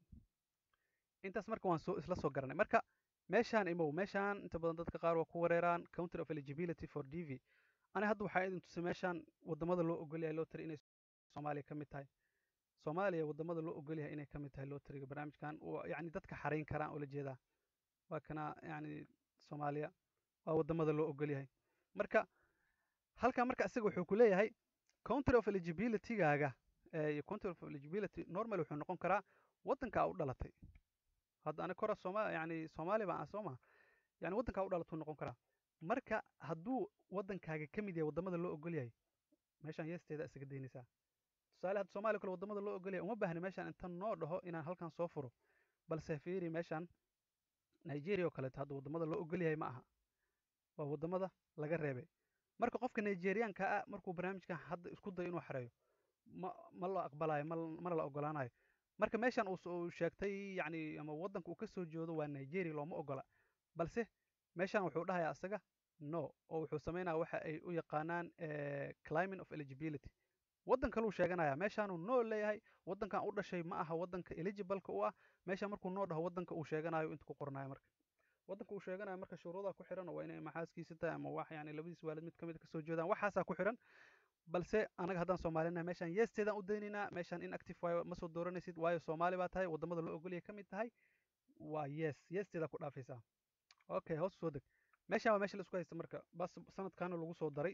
intaas marka waan soo isla soo garanay marka meeshaan imow meeshaan inta badan dadka qaar waa ku wareeraan country of eligibility for d v ani hadda waxaa idin tusay meeshaan waddamada loo ogolyahay lotary inay soomaaliya ka mid tahay soomaaliya waddamada loo ogolyahay inay ka mid tahay lotaryga barnaamijkan yani dadka xarayn karaan oo la jeedaa waa kana yani soomaaliya waa waddamada loo ogolyahay marka halkan marka isaga wuxuu ku leeyahay country of eligibilitygaaga iyo country of eligibility normal wuxuu noqon karaa waddanka aa u dhalatay hadda ani kora sooma yani soomaali baan ah soo ma yani waddanka aa u dhalatuu noqon karaa marka hadduu waddankaaga ka mid yahay waddamada loo ogol yahay meeshaan yeesteeda isaga daynaysaa tusaale hadda soomaaliya kale waddamada loo ogol yahay uma baahni meeshaan inta noo dhaho inaan halkan soo furo balse fiiri meeshaan nigeria oo kaleeto hadda waddamada loo ogol yahay ma aha waa waddamada laga reebay marka qofka nigerianka ah markuu barnaamijkan hadda isku dayo inuu xareeyo ma ma la aqbalayo mana la ogolaanayo marka meeshan uu sheegtay yani ama waddanka uu ka soo jeedo waa nigeria looma ogola balse meeshan wuxuu dhahayaa isaga no oo wuxuu samaynaya waxa ay u yaqaanaan climate of eligibility waddan kaluu sheeganaya meeshaanuu noo leeyahay waddankan u dhashay ma aha waddanka eligibleka u ah meesha markuu noo dhaho waddanka uu sheeganayo inta ku qoranayo marka waddanka uu sheeganayo marka shuruudaa ku xiran waa inay maxaaskiisa tahay ama wax yani labadiis waalid mid kamid kasoo jeedaan waxaasaa ku xiran balse anaga haddaan soomaalinahay meeshaan yeesteedaan u daynaynaa meeshaan inactive waayo ma soo dooranaysid waayo soomaali baa tahay waddamada loo ogolyahay ka mid tahay waa yes yeesteedaa ku dhaafaysaa okay hoos soo deg meeshaan waa meesha la isku haysta marka bas sanadkaana lagu soo daray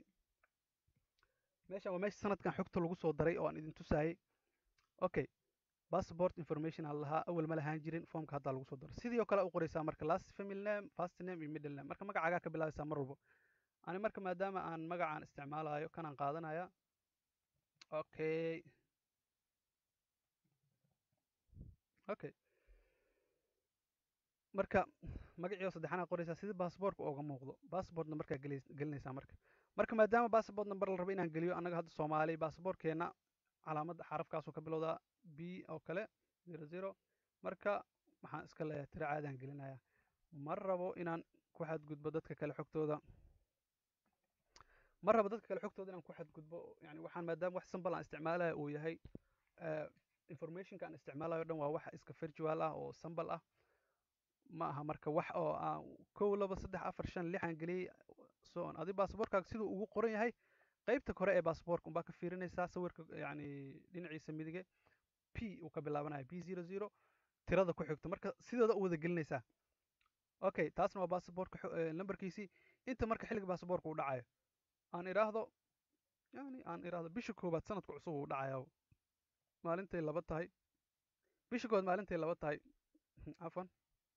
meeshaan waa meesha sanadkan xogta lagu soo daray oo aan idin tusaayey okay passport information aan lahaa awal ma lahaan jirin formka haddaa lagu soo daray sidii oo kale u qoraysaa marka last family name first name iyo middle name marka magacaagaa ka bilaabaysaa mar walbo ani marka maadaama aan magacaan isticmaalayo kanaan qaadanaya okay okay marka magacii oo saddexaana qoraysaa sidii baasboortka ooga muuqdo baasboortna markaa gelinaysaa marka marka maadaama baasboort number la rabo inaan geliyo annaga hadda soomaali baasboortkeenna calaamadda xarafkaasuu ka bilowdaa b oo kale zero zero marka waxaan iska leeyahay tiro caadaan gelinaya ma rabo inaan ku xadgudbo dadka kale xogtooda ma rabo dadka kale xogtooda inaan ku xadgudbo yani waxaan maadaama wax sambal aan isticmaalayo uu yahay informationka aan isticmaalayo dhan waa wax iska virtual ah oo sambal ah ma aha marka wax oo aan kow laba saddex afar shan lix aan geliyey so on adi baasaboorkaaga siduu ugu qoran yahay qaybta kore ee baasaboorka unbaa ka fiirinaysaa sawirka yacni dhinaciisa midige p uu ka bilaabanayo p zero zero tirada ku xigto marka sidooda u wada gelinaysaa okay taasna waa baasaboorka nambarkiisii inta marka xilliga baasaboorka uu dhacayo aan idhaahdo yani aan idhaahdo bisha koowaad sanadka cusub uu dhacaya maalintay laba tahay bisha koowaad maalintay laba tahay cafwan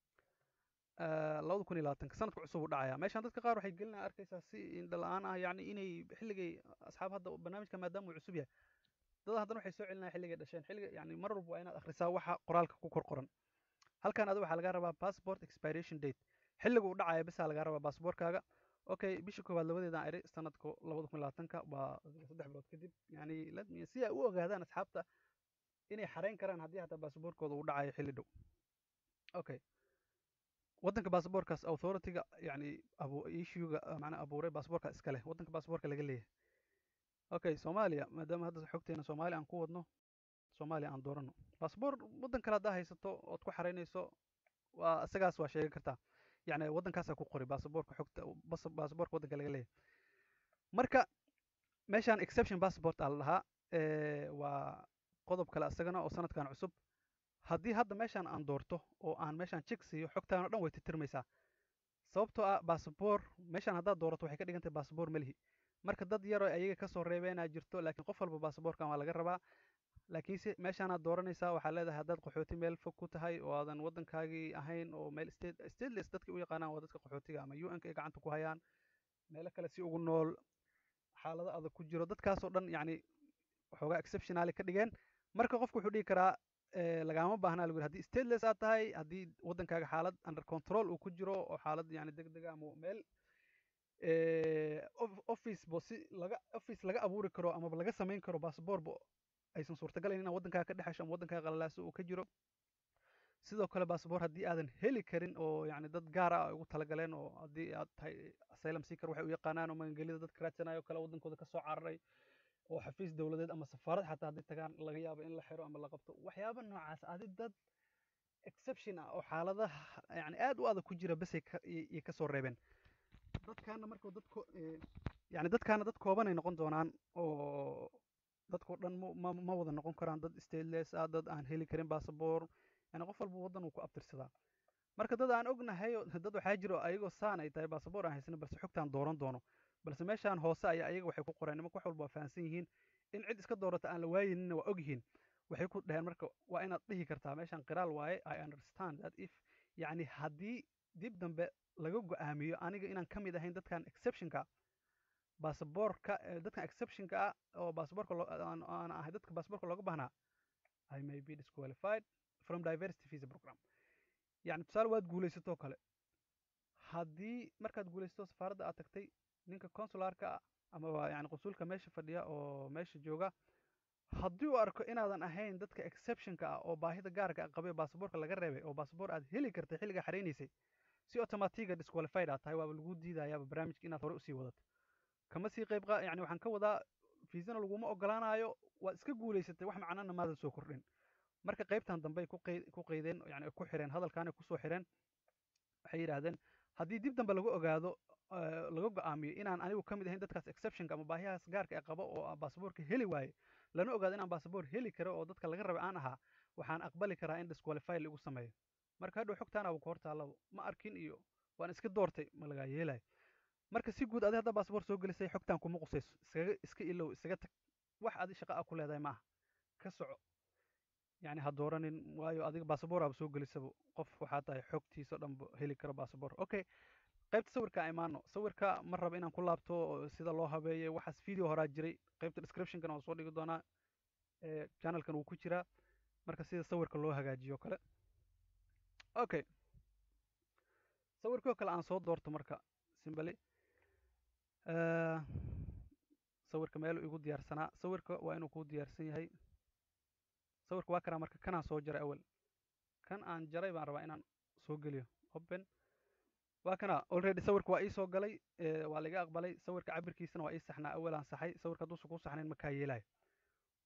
labada kun iyo labaatanka sanadka cusub uu dhacaya meeshaan dadka qaar waxay gelinaa arkaysaa si indha la-aan ah yani inay xilligay asxaab hadda barnaamijka maadaama uu cusub yahay dad haddana waxay soo celinaya xilligay dhasheen xilliga yani mar walba waa inaad akhrisaa waxa qoraalka ku kor qoran halkan adi waxaa laga rabaa passport expiration date xilliga uu dhacaya bisaa laga rabaa baasaboorkaaga okay bisha koowaad labadeedaan iri sanadka labada kun labaatanka waa saddex bilood kadib yani si ay u ogaadaan asxaabta inay xareyn karaan haddii hataa baasaboorkooda uu dhacayo xilli dhow okay waddanka baasaboorkaas authorityga yani issuega macnaa abuuray baasaboorka iska leh waddanka baasaboorka laga leeyahay okay soomaaliya maadaama hadda xogteena soomaaliya aan ku wadno soomaaliya aan doorano baasaboor waddan kale haddaa haysato ood ku xareynayso waa isagaas waa sheegi kartaa yani waddankaasaa ku qori baasaboorka xogta baasaboorka waddanka laga leeyahay marka meeshaan exception passport aa la dhahaa waa qodob kale isagana oo sanadkan cusub haddii hadda meeshaan aan doorto oo aan meeshaan jek siiyo xogtaan o dhan way titirmaysaa sababtoo ah baasaboor meeshaan haddaad doorato waxay ka dhigan tahay baasaboor melihi marka dad yaroo ayaga kasoo reebeenaa jirto laakiin qof walba baasaboorkan waa laga rabaa laakiinse meeshaanaad dooranaysaa waxaa leedahay haddaad qaxooti meel fog ku tahay oo aadan waddankaagii ahayn oo meel state stateless dadka u yaqaanaan waa dadka qaxootiga ama u n ka ay gacanta ku hayaan meelo kale si ugu nool xaalado adag ku jiro dadkaasoo dhan yacni waxoogaa exceptionaali ka dhigeen marka qofku wuxuu dhigi karaa lagama baahnaa lagu yiri hadii stateless aad tahay haddii waddankaaga xaalad under control uu ku jiro oo xaalad yani deg dega ama meel office bo si laga office laga abuuri karo amaba laga samayn karo basaboorba aysan suurtagalayn inaa waddankaaga ka dhexesho ama waddankaaga qalalaaso uu ka jiro sidoo kale basaboor haddii aadan heli karin oo yani dad gaar ah ay ugu talagaleen oo haddii aad tahay asylum seeker waxay u yaqaanaan oo magangelida dadka raadsanayo kale waddankooda kasoo cararay oo xafiis dowladeed ama safaarad xataa haddii tagaan laga yaabo in la xiro ama la qabto waxyaaba noocaas adi dad exception ah oo xaaladaha yani aad u adag ku jira basay iyo kasoo reebeen dadkaana marka dad yani dadkaana dad koobanay noqon doonaan oo dadkao dhan ma ma wada noqon karaan dad stateless ah dad aan heli karin basaboor yani qof walba waddan uu ku abtirsadaa marka dad aan ognahay dad waxaa jiro ayagoo saan ay tahay basaboor aan haysanin balse xogtaan dooran doono balse meeshaan hoose ayaa ayaga waxay ku qoreen nimanka wax walba waa fahamsan yihiin in cid iska doorata aan la waayeninna waa og yihiin waxay ku dhaheen marka waa inaad dhihi kartaa meeshaan qiraal waaye i understand that if yacni haddii dib dambe laga go-aamiyo aniga inaan ka mid ahayn dadkan exceptionka basaboorka dadkan exceptionka ah oo basaboorka aan ahay dadka basaboorka looga baahnaa i may be disqualified from diversity visa program yani tusaale waad guulaysatoo kale haddii markaad guulaysato safaaradda aad tagtay ninka consularka ah ama yani qunsulka meesha fadhiya oo meesha jooga haddii uu arko inaadan ahayn dadka exceptionka ah oo baahida gaarka a qabay basaboorka laga reebay oo basaboor aad heli kartay xilligaa xareynaysay si automatiga disqualified aad tahay waaba lagu diidayaaba barnaamijka inaad hore usii wadato kama sii qayb yani waxaan ka wadaa fiisana laguma ogolaanayo waad iska guulaysatay wax macnana maadan soo kordhin marka qaybtan dambe ay ku qaydeen yani ay ku xireen hadalkan ay kusoo xireen waxay yidhaahdeen haddii dib dambe lagu ogaado laga go-aamiyo inaan anigu ka mid ahayn dadkaas exceptionka ama baahiyahaas gaarka ee qabo oo basaboorka heli waaye lana ogaado inaan basaboor heli karo oo dadka laga raba aan ahaa waxaan aqbali karaa in disqualify lagu sameeyo marka hadhow xogtaana ku hor taallaba ma arkin iyo waan iska doortay ma lagaa yeelayo marka si guud adi haddaa basaboor soo gelisay xogtaan kuma qusayso iskaga iska ilow isaga tag wax adi shaqa a ku leedahay maaha ka soco yani ha dooranin waayo adiga basaboor aaba soo gelisaba qof waxaa tahay xogtiisa dhanba heli karo basaboor okay qaybta sawirka a imaano sawirka ma raba inaan ku laabto sida loo habeeyo waxaas video horaa jiray qaybta descriptionkana waan soo dhigi doonaa channelkan wuu ku jiraa marka sida sawirka loo hagaajiyo kale okay sawirkoo kale aan soo doorto marka simbali sawirka meelu igu diyaarsanaa sawirka waa inuu kuu diyaarsan yahay sawirka waa karaa marka kanaan soo jaray awel kan aan jaray baan rabaa inaan soo geliyo open waa kana already sawirka waa ii soo galay waa laiga aqbalay sawirka cabirkiisana waa ii saxnaa awel aan saxay sawirka hadduusan kuu saxnayn makaa yeelayo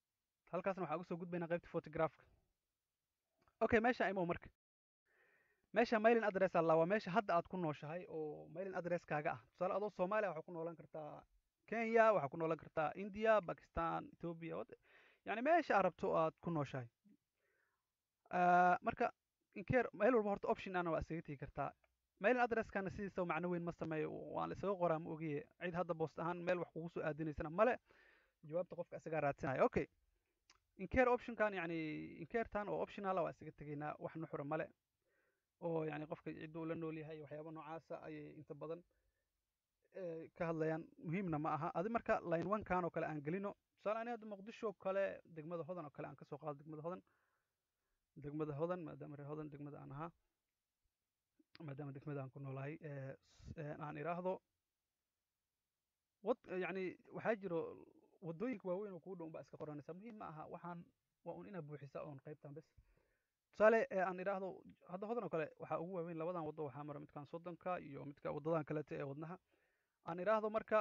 halkaasna waxaa uga soo gudbaynaa qaybta photografka okay meesha imow marka meesha mailing address alla waa meesha hadda aad ku nooshahay oo mailing addresskaaga ah tusaale adoo soomaaliya waxaa ku noolan kartaa kenya waxaa ku noolan kartaa india bakistan ethiopia wad- yani meesha aad rabto aad ku nooshahay Ah, marka inkeer meel walba horta option ana waa isaga tegi kartaa mailing addresskana sidiisa macno weyn ma sameeyo waan la isaga qoraa ma ogiye cid hadda boost ahaan meel wax kugu soo aadinaysana male jawaabta qofka isagaa raadsanaya okay inkeer optionkan yani inkeertan oo optionala waa isaga tegaynaa wax nuxura male oo yani qofka cidduu la nool yahay waxyaaba noocaasa ayay inta badan eh, ka hadlayaan muhiimna ma aha adi marka line one kan oo kale aan gelino tusaale ani hadda muqdisho oo kale degmada hodan oo kale aan kasoo qaado degmada hodan degmada hodan maadaama reer hodan degmada aan ahaa maadaama degmada aan ku noolahay eh, s- eh, aan iraahdo wad yani waxaa jiro wadooyinka waaweyn oo kuu dhow baa iska qoranaysa muhiim ma aha waxaan waa un inaad buuxisa oon qaybtan bes tusaale ee aan idhaahdo hadda hodan oo kale waxaa ugu waaweyn labadan waddo waxaa mara midkan soddonka iyo midka waddadan kalete ee wadnaha aan idhaahdo marka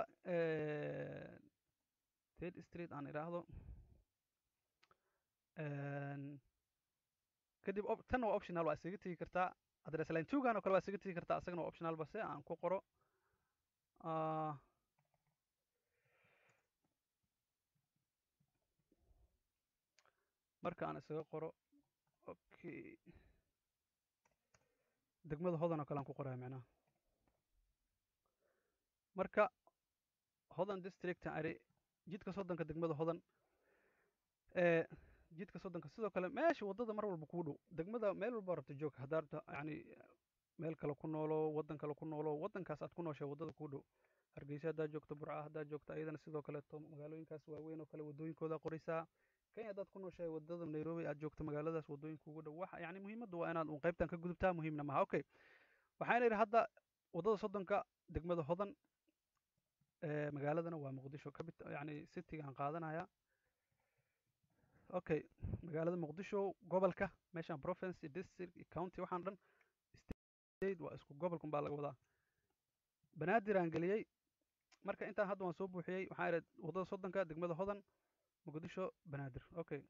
ted street aan idhaahdo kadib op- tan waa optional waa isaga tegi kartaa address line twogan oo kale waa isaga tegi kartaa isagana waa optional base aan ku qoro Ah, marka aan isaga qoro okay degmada hodan oo kale aan ku qoraya macnaha marka hodan district aan idhi jidka soddonka degmada hodan ee jidka soddonka sidoo kale meesha waddada mar walba kuu dhow degmada meel walba rabta joog haddaa rabta yani meel kale ku noolo waddan kale ku noolo waddankaas aad ku nooshay waddada kuu dhow hargeysa haddaa joogto burca haddaa joogto ayadana sidoo kaleeto magaalooyinkaas waaweyn oo kale waddooyinkooda qoraysaa kenya haddaad ku nooshahay waddada nairobi aad joogto magaaladaas waddooyinka ugu dhow waxa yani muhiimaddu waa inaad un qaybtan ka gudubtaa muhiimna maha okay waxaan idhi hadda waddada soddonka degmada hodan ee magaaladana waa muqdisho kabit yani citygaan qaadanaya okay magaalada muqdisho gobolka meeshan province iyo district iyo county waxaan dhan state waa isku gobolkun baa laga wadaa banaadir aan geliyey marka intaan hadda waan soo buuxiyey waxaan idhi waddada soddonka degmada hodan muqdisho banaadir okay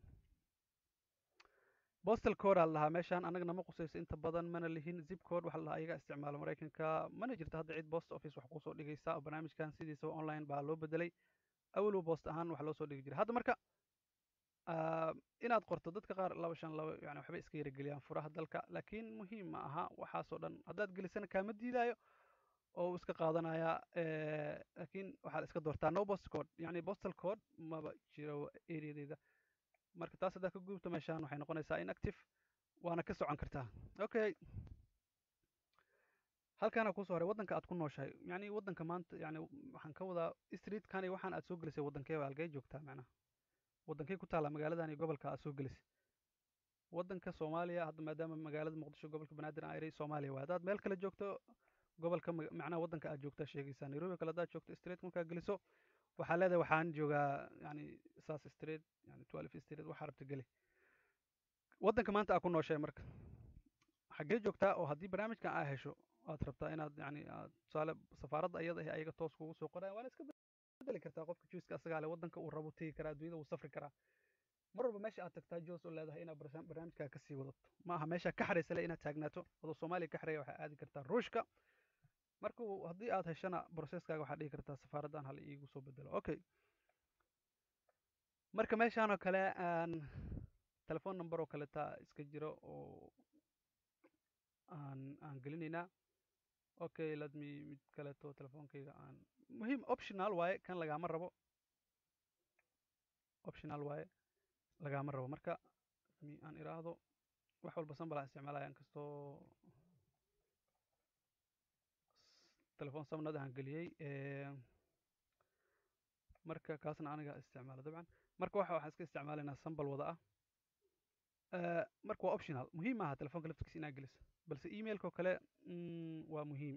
postal code aa la dhahaa meeshaan annagana ma qusayso inta badan mana lihin zip code waxaa la dhahaa ayaga isticmaala maraykanka mana jirto hadda cid post office wax kusoo dhigaysa oo barnaamijkan sidiisaba online baa loo bedelay awalow post ahaan wax loo soo dhigi jiray hadda marka ah, inaad qorto dadka qaar laba shan laba yani waxbay iska yarageliyaan furaha dalka laakiin muhiim ma aha waxaasoo dhan haddaad gelisana kaama diidaayo oo uu iska qaadanayaa eh, laakiin waxaad iska doortaa no post code yani postal code maba jiro areadeeda marka taas haddaad ka gudubto meeshaan waxay noqonaysaa inactive waana ka socon kartaa okay halkaana kusoo horay waddanka aad ku nooshahay yani waddanka maanta yani waxaan ka wadaa streetkani waxaan aad soo gelisay waddankee waa halkee joogtaa macnaha waddankee ku taalla magaaladan iyo gobolka aad soo gelisay waddanka soomaaliya hadda maadaama magaalada muqdisho gobolka banaadir aan iray soomaaliya waa haddaad meel kale joogto gobolka maga- macnaha waddanka aad joogtaa sheegaysaa nairobi kale haddaad joogto street markaa geliso waxaa leedahay waxaan joogaa yani saas street yani twelve street waxaa rabta geli waddanka maanta aad ku nooshahay marka xaggee joogtaa oo haddii barnaamijkan aa hesho aad rabtaa inaad yani aad tusaale safaaradda iyada ah ayaga toos kugu soo qoraya waana iska bedeli kartaa qofka juiska asagaa le waddanka uu rabo tegi karaa adduunyada wuu safri karaa mar walba meesha aad tagtaa joos oo leedahay inaad barsa- barnaamijkaa kasii wadato ma aha meesha ka xaraysa le inaad taagnaato adoo soomaaliya ka xaraya waxaa aadi kartaa ruushka marka uu- haddii aad heshana processkaaga waxaad dhihi kartaa safaaraddan hala iigu soo bedelo okay marka meeshaan oo kale aan telephone number oo kaleta iska jiro oo aan aan gelinaynaa okay let me mid kaleeto telefoonkayga aan muhiim optional waaye kan lagaama rabo optional waaye lagaama rabo marka mi aan iraahdo wax walba sambal aan isticmaalaya inkastoo telefoon samnad aan geliyey ee, marka kaasna aniga isticmaala dabcan marka waxa waxaan iska isticmaalaynaa sambal wada ah Eh, marka waa optional muhiim maaha telefoonka laftigiisa inaad geliso balse emailka oo kale mm, waa muhiim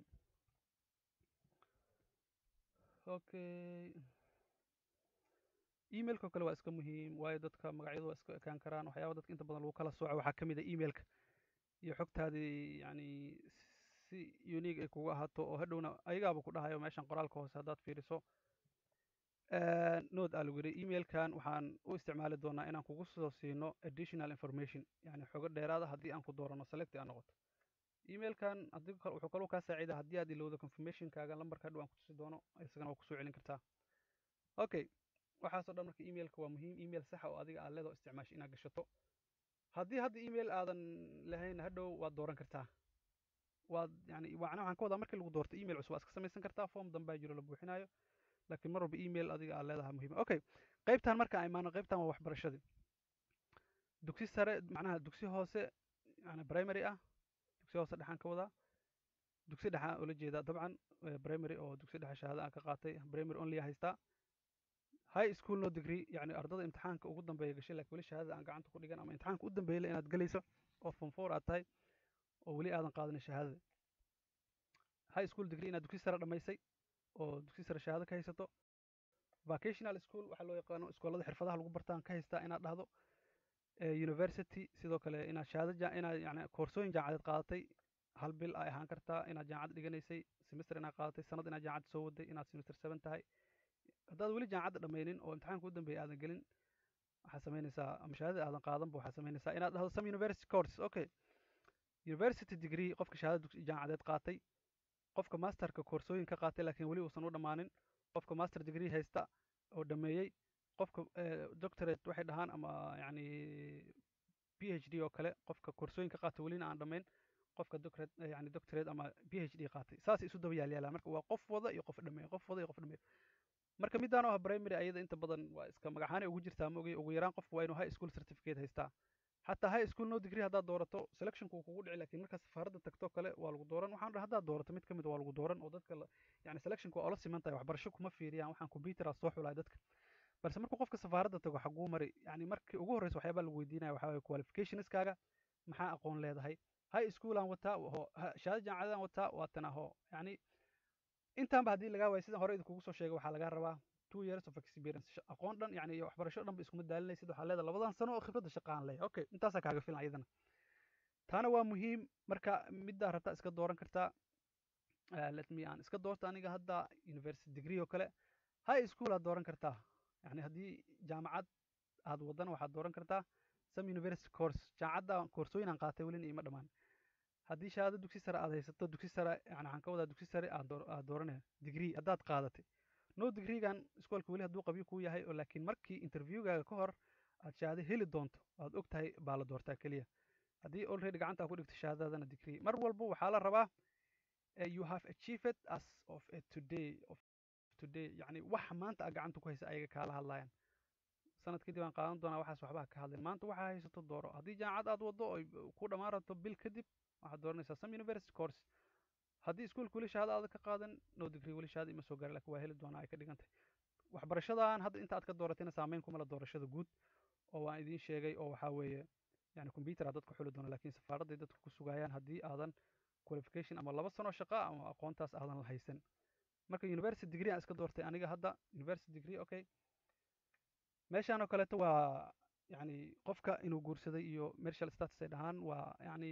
okay emailka oo kale waa iska muhiim waayo dadka magacyadu waa iska ekaan karaan waxyaaba dadka inta badan lagu kala sooco waxaa ka mid a emailka iyo xogtaadii yani si unique ay kugu ahaato oo hadhowna ayagaaba ku dhahayo meeshan qoraalka hoose haddaad fiiriso note aa lagu yidhi emailkan waxaan u isticmaali doonaa inaan kugu soo siino additional information yani xogo dheeraada haddii aan ku doorano select aa noqoto emailkan haddii kal- wuxuu kaloo kaa saacida haddii aad ilowdo confirmationkaaga lambarka hadhow aan kutusi doono isagana waa kusoo celin kartaa okay waxaasoo dhan marka emailka waa muhiim email saxa oo adiga aad leedoo isticmaasho inaad gashato haddii hadda email aadan lahayn hadhow waad dooran kartaa waad yani macnaha waxaan ka wadaa markii lagu doorto email cusub waad iska samaysan kartaa form dambaa jiro la buuxinayo laakiin mar walba email adiga aad leedahay muhiim okay qaybtan marka aan imaano qaybtan waa waxbarashadii dugsi sare macnaha dugsi hoose yani primary ah dugsi hoose dhexaan ka wadaa dugsi dhexa ula jeedaa dabcan eh, primary oo dugsi dhexe shahaado aan ka qaatay primary only haystaa high school no degree yani ardada imtixaanka ugu dambeeya gashay laakiin weli shahaadada aan gacanta ku dhigan ama imtixaanka u dambeeyay inaad gelayso oo form four aad tahay oo weli aadan qaadanin shahaadada high school degree inaad dugsi sare dhammaysay oo dugsi sare shahaado ka haysato vocational school waxaa loo yaqaano iskoolada xirfadaha lagu bartaan ka haystaa inaad dhahdo eh, university sidoo kale inaad shahaado ja- inaad yani koorsooyin jaamacadeed qaadatay hal bil ay ahaan kartaa inaad jaamacad dhiganaysay semester inaad qaadatay sanad inaad jaamacad soo waday inaad semester seven tahay haddaad weli jaamacadda dhammaynin oo imtixaanka u dambeeya aadan gelin waxaad samaynaysaa ama shahaadada aadan qaadanba waxaad samaynaysaa inaad dhahdo some university courses okay university degree qofka shahaadada dugsi jaamacadeed qaatay qofka masterka koorsooyin ka qaatay laakiin weli uusan u dhammaanin qofka master degree haysta oo dhameeyey qofka eh, doctorate waxay dhahaan ama yani phd oo kale qofka koorsooyin ka qaatay welina aan dhammayn qofka doctorate eh, yani doctorate ama phd qaatay saasay isu daba yaalyaalaan marka waa qof wada iyo qof dhameeyo qof wada iyo qof dhameeyo marka midaan oo ah primary ayada inta badan waa iska magacaanay ugu jirtaa ma ogay ugu yaraan qofku waa inuu high school certificate haystaa xataa high school no degree haddaad doorato selectionku wuu kugu dhici laakiin markaad safaaradda tagto kale waa lagu dooran waxaan dhaha haddaad doorato mid ka mid waa lagu dooran oo dadka la- yani selectionku waa ola siman tahay waxbarasho kuma fiiriyaan waxaan computer aa soo xulaya dadka balse markuu qofka safaaradda tago xaguu mari yani markii ugu horreysa waxyaabaa lagu weydiinaya waxaa waye qualificationskaaga maxaa aqoon leedahay high school aan wataa ho ha- shahaado jaamacadaan wataa waatan aho yani intaanba haddii lagaa waayo sidan hore idinkugu soo sheegay waxaa lagaa rabaa two years of experience Sha- aqoon dhan yani iyo waxbarasho dhan ba iskuma daalinaysid waxaa leedahay labadan sano oo khibradda shaqa aan leeyahay okay intaasaa kaaga filan iyadana taana waa muhiim marka middaa rabtaa iska dooran kartaa Eh, let me aan iska doorta aniga hadda university degree oo kale high school aad dooran kartaa yani haddii jaamacad aad wadana waxaad dooran kartaa some university course jaamacadda koorsooyin aan qaatay welina iima dhammaan haddii shahaado dugsi sare aad haysato dugsi sare yani waxaan ka wadaa dugsi sare aad door- aad dooranaya degree haddaad qaadatay no degreegan iskoolka weli hadduu qabyo kuu yahay oo laakiin markii interviewgaaga ka hor aad shahaado heli doonto aad og tahay baa la doortaa keliya haddii already gacanta aad ku dhigto shahaadadana degree mar walba waxaa la rabaa eh, you have achieved as of a today of today yani waxa maanta aad gacanta ku haysa ayaga kaala hadlayaan sanad kadib aan qaadan doonaa waxaas waxba ka hadlin maanta waxaa haysato dooro haddii jaamacad aad wado oy ku dhammaan rabto bil kadib waxaad dooranaysaa some university course haddii iskuolka weli shahaado aad ka qaadan no degree weli shahaado ima soo gaara laakiin waa heli doonaa ay ka dhigan tahay waxbarashadan hadda inta aad ka dooratayna saameyn kuma la doorashada guud oo waan idiin sheegay oo waxaa weeye yani computer aad dadka xuli doona laakiin safaaradday dadka ku sugayaan haddii aadan qualification ama laba sano shaqa ama aqoontaas aadan la haysan marka university degree aan iska doortay aniga hadda university degree okay meeshaan oo kaleeto waa yani qofka inuu guursaday iyo marital status ay dhahaan waa yani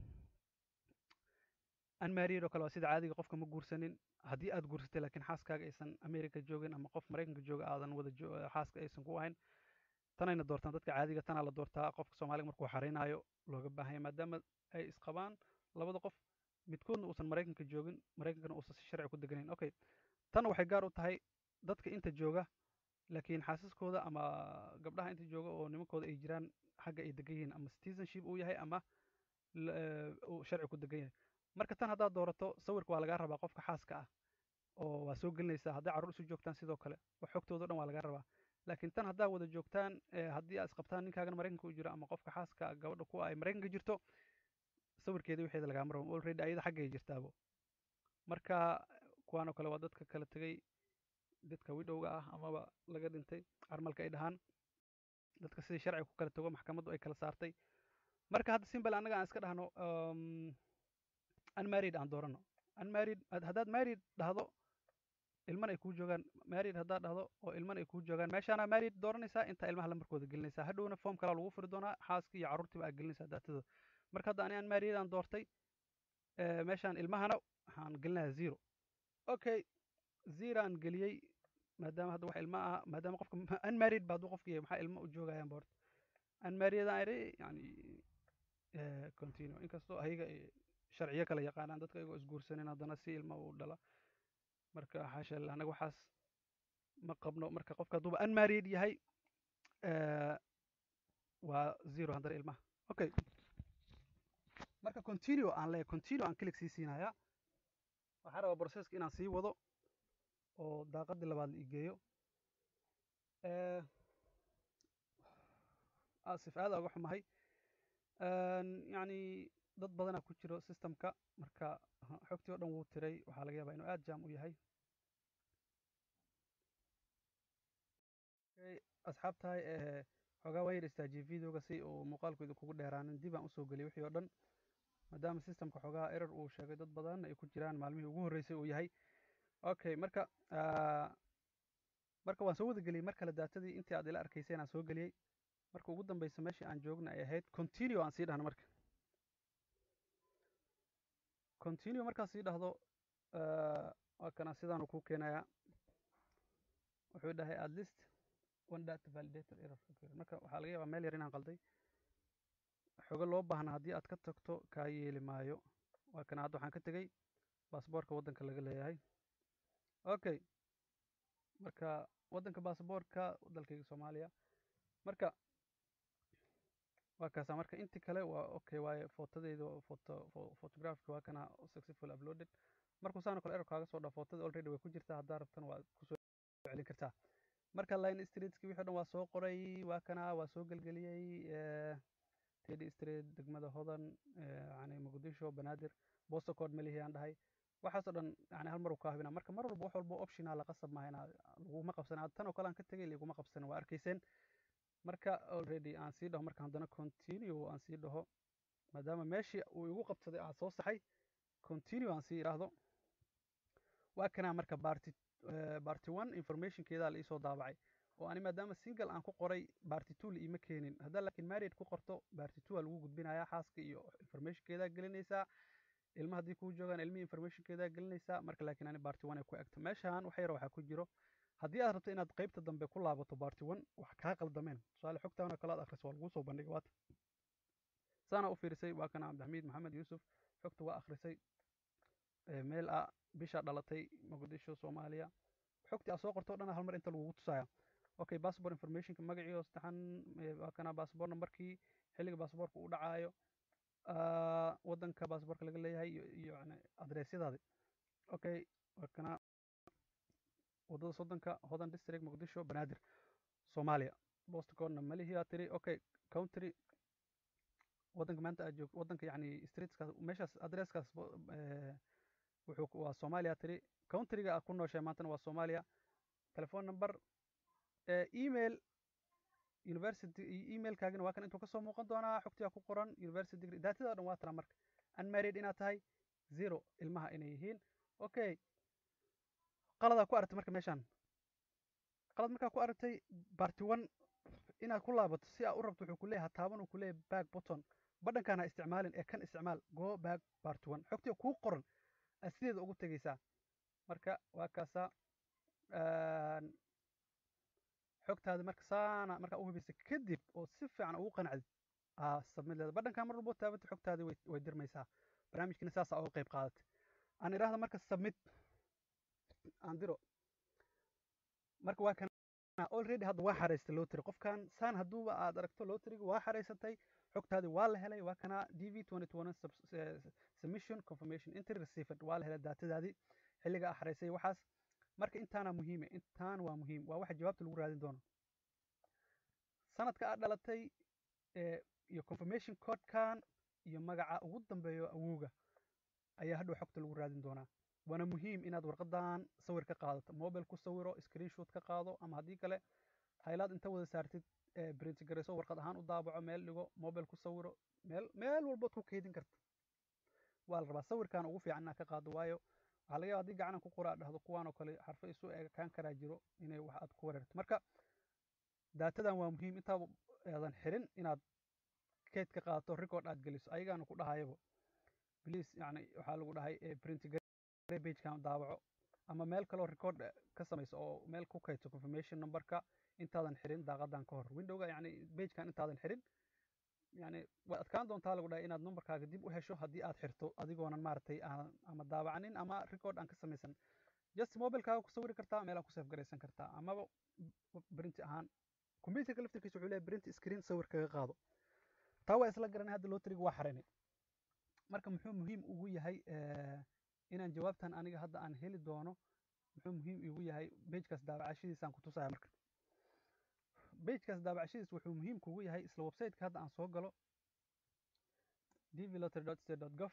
unmarried oo kale waa sida caadiga qofka ma guursanin haddii aad guursatay laakiin xaaskaaga aysan america joogin ama qof maraykanka jooga aadan wada jo- xaaska aysan ku ahayn tanayna doortaan dadka caadiga tanaa la doortaa qofka soomaaliga markuu xareynayo looga baahanya maadaama ay isqabaan labada qof midkoodna uusan maraykanka joogin maraykankana uusan si sharci ku deganayn okay tan waxay gaar u tahay dadka inta jooga laakiin xaasaskooda ama gabdhaha inta jooga oo nimankooda ay jiraan xagga ay degan yihiin ama citizenship uu yahay ama la- eh, uu sharci ku degan yahay marka tan haddaad doorato sawirka waa lagaa rabaa qofka xaaska ah oo waa soo gelinaysaa hadday carruur isu joogtaan sidoo kale wax xogtooda o dhan waa lagaa rabaa laakiin tan haddaa wada joogtaan eh, haddii aad isqabtaan ninkaagana maraykanka u jiro ama qofka xaaska gabadha kuwa ay maraykanka jirto sawirkeeda wixeeda lagaama rabo already ayada xaggay jirtaabo marka kuwaan oo kale waa dadka kala tegay dadka widowga ah amaba laga dhintay carmalka ay dhahaan dadka sidii sharciga ku kala tago maxkamaddu ay kala saartay marka hadda simbal annaga aan iska dhahno um, unmarried aan doorano unmarried had- haddaad married dhahdo ilman ay kuu joogaan married haddaad dhahdo oo ilman ay kuu joogaan meeshaana married dooranaysaa intaa ilmaha lambarkooda gelinaysaa hadhowna form kalaa lagu furi doonaa xaaskii iyo carruurtiiba aad gelinaysaa daatadooda marka hadda ani unmarried aan doortay eh, meeshaan ilmahana waxaan gelinayaa zero okay zero aan geliyey maadaama hadda wax ilma ah maadaama qofka ma- unmarried ba hadduu qofka yahay maxaa ilmo u joogayaan boort unmarried aan idhi yani eh, continue inkastoo ayaga ay sharciyo kala yaqaanaan dadka iyagoo isguursanin haddana si ilma u dhala marka xaasha lillah anaga waxaas ma qabno marka qofka hadduuba unmarried yahay waa zero haddana ilmaha okay marka continue aan leeyahay continue aan click sii siinayaa waxaa rabaa processka inaan sii wado oo daaqadii labaad la igeeyo asif aada uga xumahay yacni dad badanaa ku jiro systemka marka xogtii o dhan wuu tiray waxaa laga yaabaa inuu aada jam u yahay asxaabtahay xoogaa waa yar istaajiye videoga si uu muuqaalkooda kugu dheeraanin dib aan usoo geliyay wixii o dhan maadaama systemka xoogaa error uu sheegay dad badan ay ku jiraan maalmihii ugu horreysay uu yahay okay marka marka waan soo wada geliyey mar kale daatadii intii aad ila arkayseen aan soo geliyey marka ugu dambeysa meeshii aan joogna ay ahayd continue aan sii dhahno marka continue markaan sii dhahdo waa kana sidaanu kuu keenayaa wuxuu dhahay at least one data validator error marka waxaa laga yaabaa meel yar inaan qalday xogo loo baahna haddii aad ka tagto kaa yeeli maayo waa kana hadda waxaan ka tegey baasboorka waddanka laga leeyahay okay marka waddanka baasboorka dalkayga soomaaliya marka waa kaasa marka inti kale waa okay waaye footadeyda foto photographic waa kana successful uploaded markuu saano kale error kaaga soo dhaa footada already way ku jirtaa haddaa rabtana waa kusoo celin kartaa marka line streetski wixii dhan waa soo qoray waa kana waa soo gelgeliyey teddy street degmada hodan yani muqdisho banaadir bosto code melihi aan dhahay waxaasoo dhan yani hal mar uu kaa hubina marka mar walba wax walba optional qasab maaha inaa laguma qabsan tan oo kale aan ka tegay laguma qabsanin waa arkayseen marka already aan sii dhaho marka haddana continue aan sii dhaho maadaama meeshii uu igu qabsaday aan soo saxay continue aan sii idhaahdo waa kanaa marka barty barty one informationkeedaa la iisoo daabacay oo ani maadaama single aan ku qoray barty two la iima keenin haddaa laakiin married ku qorto barty two aa lagu gudbinayaa xaaska iyo informationkeedaa gelinaysaa ilma haddii kuu joogaan ilmihii informationkeedaa gelinaysaa marka laakiin ani barty one ay ku egto meeshaan wax yar waxaa ku jiro haddii aad rabto inaad qaybta dambe ku laabato barty one wax kaa qaldameen tusaale xogtaana kale aad akhriso waa laguu soo bandhigay waata saana u fiirisay waa kana cabdixamiid maxamed yuusuf xogta waa akhrisay meel ah bisha dhalatay muqdisho soomaaliya xogtii aad soo qorto o dhan hal mar inta lagugu tusaya okay passport informationka magacii oo saddexan waa kana passport numberkii xilliga passportka uu dhacaayo waddanka passportka laga leeyahay iyo iyo yani adreesyadaadi okay waa kana waddada soddonka hodan district muqdisho banaadir soomaaliya bostcodna malihii aa tiri okay country waddanka maanta aad joogto waddanka yani streetskaas meeshaas adresskaas wuxuu waa soomaaliya tiri countryga aad ku nooshahay maantana waa soomaaliya telephone number email university emailkaagina waa kan intuu kasoo muuqan doonaa xogtiyaa ku qoran university degree daatida o dhan waa tana marka unmarried inaad tahay zero ilmaha inay yihiin okay qaladaa ku aragtay marka meeshaan qalad markaa ku aragtay barty one inaad ku laabato si aad u rabto wuxuu kuleeyahay taaban uu kuleeyahay back button badhankaan ha isticmaalin ee kan isticmaal go back barty one xogtiya kuu qoran aad sideeda ugu tegeysaa marka waa kaasaa xogtaadi marka saana markaa u hubaysa kadib oo si fiican ugu qanacdid aa sabmid leeda badhankaa mar walbo taabanta xogtaadi way way dirmaysaa barnaamijkiina saasaa uga qayb qaadatay aan idhaahda marka submit aan diro marka waa kan already hadda waa xaraystay lotary qofkan saan hadduuba aad aragto lotaryga waa xaraysatay xogtaadi waa la helay waa kana d v submission confirmation entry received waa la helay daatadaadii xilliga aa xaraysay waxaas marka intaana muhiime intaan waa muhiim waa waxa jawaabta lagu raadin doono sanadka aad dhalatay iyo confirmation codekan iyo magaca ugu dambeeyo awowga ayaa hadhow xogta lagu raadin doonaa waana muhiim inaad warqadan sawir ka qaadato mobile ku sawiro screenshot ka qaado ama haddii kale haylaad inta wada saartid print garayso warqad ahaan u daabaco meel dhigo mobile ku sawiro meel meel walbood ku keydin karta waa la rabaa sawirkan ugu fiican inaad ka qaado waayo waxaa laga yaba hadii gacanan ku qoraa dhahdo kuwaan oo kale xarfo isu eegaan karaa jiro inay wax aad ku wareerto marka daatadan waa muhiim intaa aadan xirin inaad keyd ka qaadato record aad geliso ayagaana ku dhahayaba please yani waxaa lagu dhahay print bagekan daabaco ama meel kaloo record ka samayso oo meel ku kaydso confirmation numberka intaadan xirin daaqadan ka hor windowga yani bagekan intaadan xirin yani waad adkaan doontaa lagu dhahay inaad numberkaaga dib u hesho haddii aad xirto adigoonan maaragtay aan ama daabacanin ama record aan ka samaysan just mobilekaaga ku sawiri kartaa meel aad ku save garaysan kartaa amaba printi ahaan computerka laftirkiisa wuxuu leeyahay print screen sawir kaga qaado taa waa isla garanay hadda loteriga waa xaraynay marka muxuu muhiim ugu yahay inaan jawaabtan aniga hadda aan heli doono muxuu muhiim igu yahay bejkaas daabacashadiisaan ku tusaya marka bejkaas daabacashadiis wuxuu muhiim kugu yahay isla websiteka hadda aan soo galo dvlottery.state.gov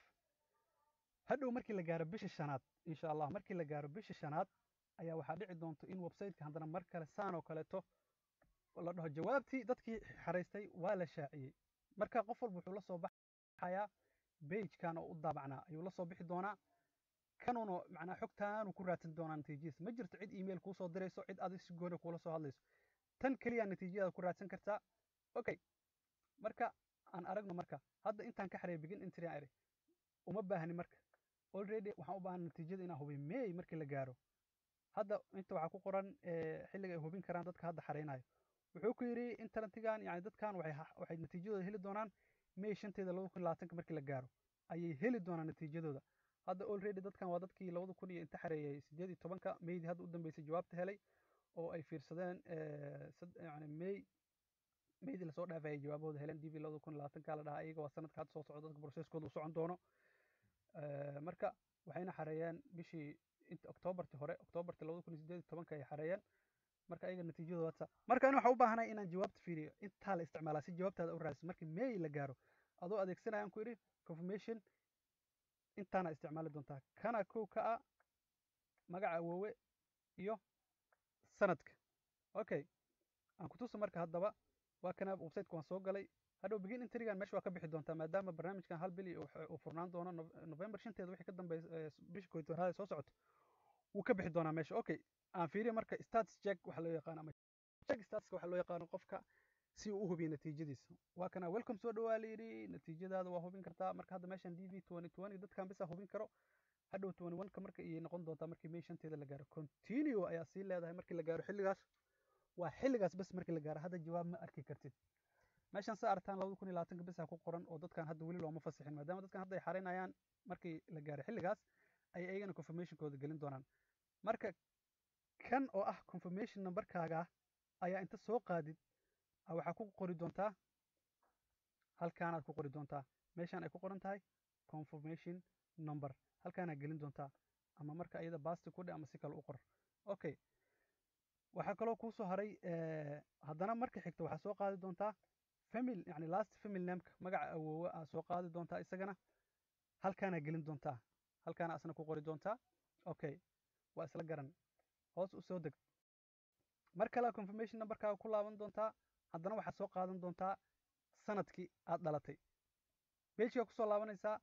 hadhow markii la gaaro bisha shanaad insha allah markii la gaaro bisha shanaad ayaa waxaa dhici doonto in websiteka haddana mar kale saan oo kaleeto la dhaho jawaabtii dadkii xaraystay waa la shaaciyey marka qof walba wuxuu la soo baxayaa bejkan oo u daabacnaa ayuu la soo bixi doonaa kanuuna macnaa xogtaanu ku raadsan doonaa natiijadiisa ma jirto cid email kuu soo dirayso cid adig si gooni kuula soo hadlayso tan keliya natiijadaada ku raadsan kartaa okay marka aan aragno marka hadda intaan ka xareey begin entry aan iri uma baahni marka already waxaan u baahan natiijada inaan hubiy may markii la gaaro hadda inta waxaa ku qoran xilliga ay hubin karaan dadka hadda xareynayo wuxuu ku yidhi internetigan yani dadkan waxay natiijadooda heli doonaan may shanteeda labada kun labaatanka markii la gaaro ayay heli doonaan natiijadooda hadda already dadkan waa dadkii labada kun iyo inta xareeyay sideed iyo tobanka maydii hadda u dambeysay jawaabta helay oo ay fiirsadeen yani may maydii lasoo dhaafay ay jawaabahooda heleen dv labada kun labaatanka la dhahaa iyaga waa sanadka hadda soo socda dadka processkooda u socon doono marka waxayna xareeyeen bishii inta octoobartii hore octoobartii labada kun iyo sideed iyo tobanka ay xareeyeen marka ayaga natiijadooda whatsa marka ani waxaan u baahanahay inaan jawaabta fiiriyo intaa la isticmaalaa si jawaabtaada u raadisa markii may la gaaro adoo adeegsanayaan ku idhi confirmation intaana isticmaali doontaa kana kow ka ah magaca awoowe iyo sanadka okay aan kutusa marka haddaba waa kana websiteka waan soo galay hadhow begin intrigan meesha waa ka bixi doontaa maadaama barnaamijkan hal bil uu furnaan doono november shanteeda wixii ka dambeeya bisha kooyi tobnaad soo socoto wuu ka bixi doonaa meesha okay aan fiiriyo marka status check waxa loo yaqaano ama check statuska waxa loo yaqaano qofka si uu u hubiyo natiijadiisa waa kana welcome soo dhawaa la yidhi natiijadaada waa hubin kartaa marka hadda meeshan d v twenty twenty dadkan bisa hubin karo hadhow twenty one ka marka iyay noqon doontaa markii may shanteeda la gaaro continue ayaa sii leedahay markii la gaaro xilligaas waa xilligaas bas markii la gaaro hadda jawaab ma arki kartid meeshan sa aragtaan labada kun iyo labaatanka bisa ku qoran oo dadkan hadda weli looma fasixin maadaama dadkan hadda ay xareynayaan markii la gaaro xilligaas ay ayagana confirmationkooda gelin doonaan marka kan oo ah confirmation numberkaaga ayaa inta soo qaadid waxaa ku qori doontaa halkaanaad ku qori doontaa meeshaan ay ku qoran tahay confirmation number halkaanaad gelin doontaa ama marka iyada basti ku dhe ama si kale u qor okay waxaa kaloo kuusoo haray haddana marka xigta waxaa soo qaadi doontaa family yani last family nameka magaca awoowe aa soo qaadi doontaa isagana halkaanaa gelin doontaa halkaana asna ku qori doontaa okay waa isla garan hoos u soo deg mar kale confirmation numberkaaga ku laaban doontaa haddana waxaad soo qaadan doontaa sanadkii aad dhalatay bejigaa kusoo laabanaysaa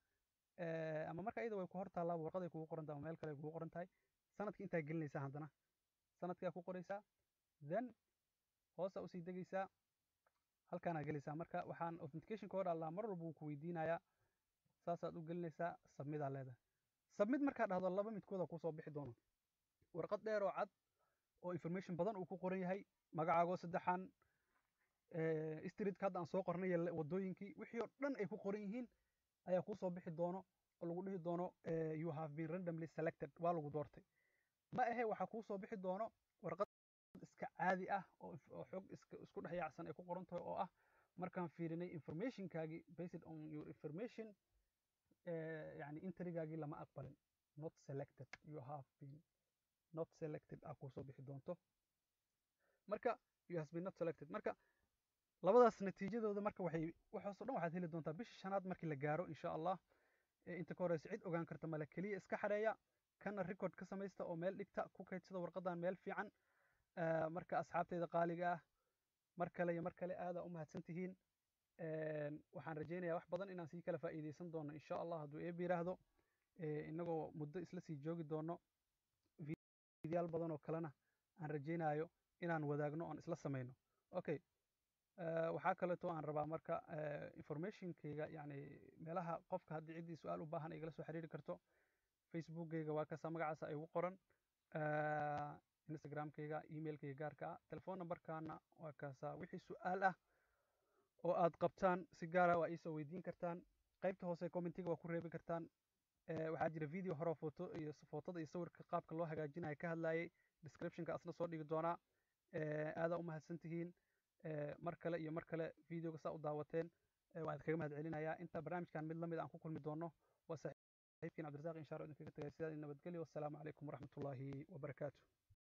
ama marka iyada way ku hor taallaa warqaday kugu qoran tahay ama meel kale ay kugu qoran tahay sanadkii intaa gelinaysaa haddana sanadkaa ku qoraysaa then hoosaa usii degaysaa halkaanaa gelaysaa marka waxaan authentication code allaa mar walba wuu ku weydiinayaa saasaad u gelinaysaa submidaa leedahay submit markaa dhahdo laba midkooda kusoo bixi doono warqad dheer oo cad oo information badan uu ku qoran yahay magacaagoo saddexan streetka hadda aan soo qornay wadooyinkii wixii oo dhan ay ku qoran yihiin ayaa kuu soo bixi doono oo lagu dhihi doono you have been randomly selected waa lagu doortay ma ahe waxaa kuu soo bixi doono warqad iska caadi ah oo xog isku dhex yaacsan ay ku qoran tahay oo ah markaan fiirinay informationkaagii based on your information yani intrigaagii lama aqbalin not selected you have been not selected aa kuusoo bixi doonto marka you has been not selected marka labadaas natiijadooda marka waxay waxaasoo dhan waxaad heli doontaa bisha shanaad markii la gaaro insha allah inta ka horeysa cid ogaan karta male keliya iska xareeya kana record ka samaysta oo meel dhigta ku kaydsada warqadan meel fiican marka asxaabteyda qaaliga ah mar kale iyo mar kale aadaa u mahadsan tihiin waxaan rajaynayaa wax badan inaan sii kala faa'iideysan doono insha allah hadduu eeb yiraahdo inagoo muddo isla sii joogi doono videyaal badan oo kalena aan rajaynayo inaan wadaagno oon isla samayno okay waxaa kaleeto aan rabaa marka informationkayga yani meelaha qofka haddii ciddii su-aal u baahan igala soo xiriiri karto facebookkayga waa kasa magacaasa ay ugu qoran instagramkayga emailkayga gaarka ah telefon numberkana waa kaasa wixii su-aal ah oo aad qabtaan si gaara waa iisoo weydiin kartaan qaybta hoose commentiga waa ku reebi kartaan waxaa jira video horeo foto iyo footada iyo sawirka qaabka loo hagaajinayo ka hadlayay descriptionka asna soo dhigi doonaa aadaa u mahadsan tihiin mar kale iyo mar kale videoga saa u daawateen waan idinkaga mahad celinayaa inta barnaamijkan mid lamid aan ku kulmi doono waa saaxiibkiin cabdirasaaq inshaar oo idinkaga tagay sidaa nabadgelyo wassalaamu calaykum waraxmatullaahi wabarakaatu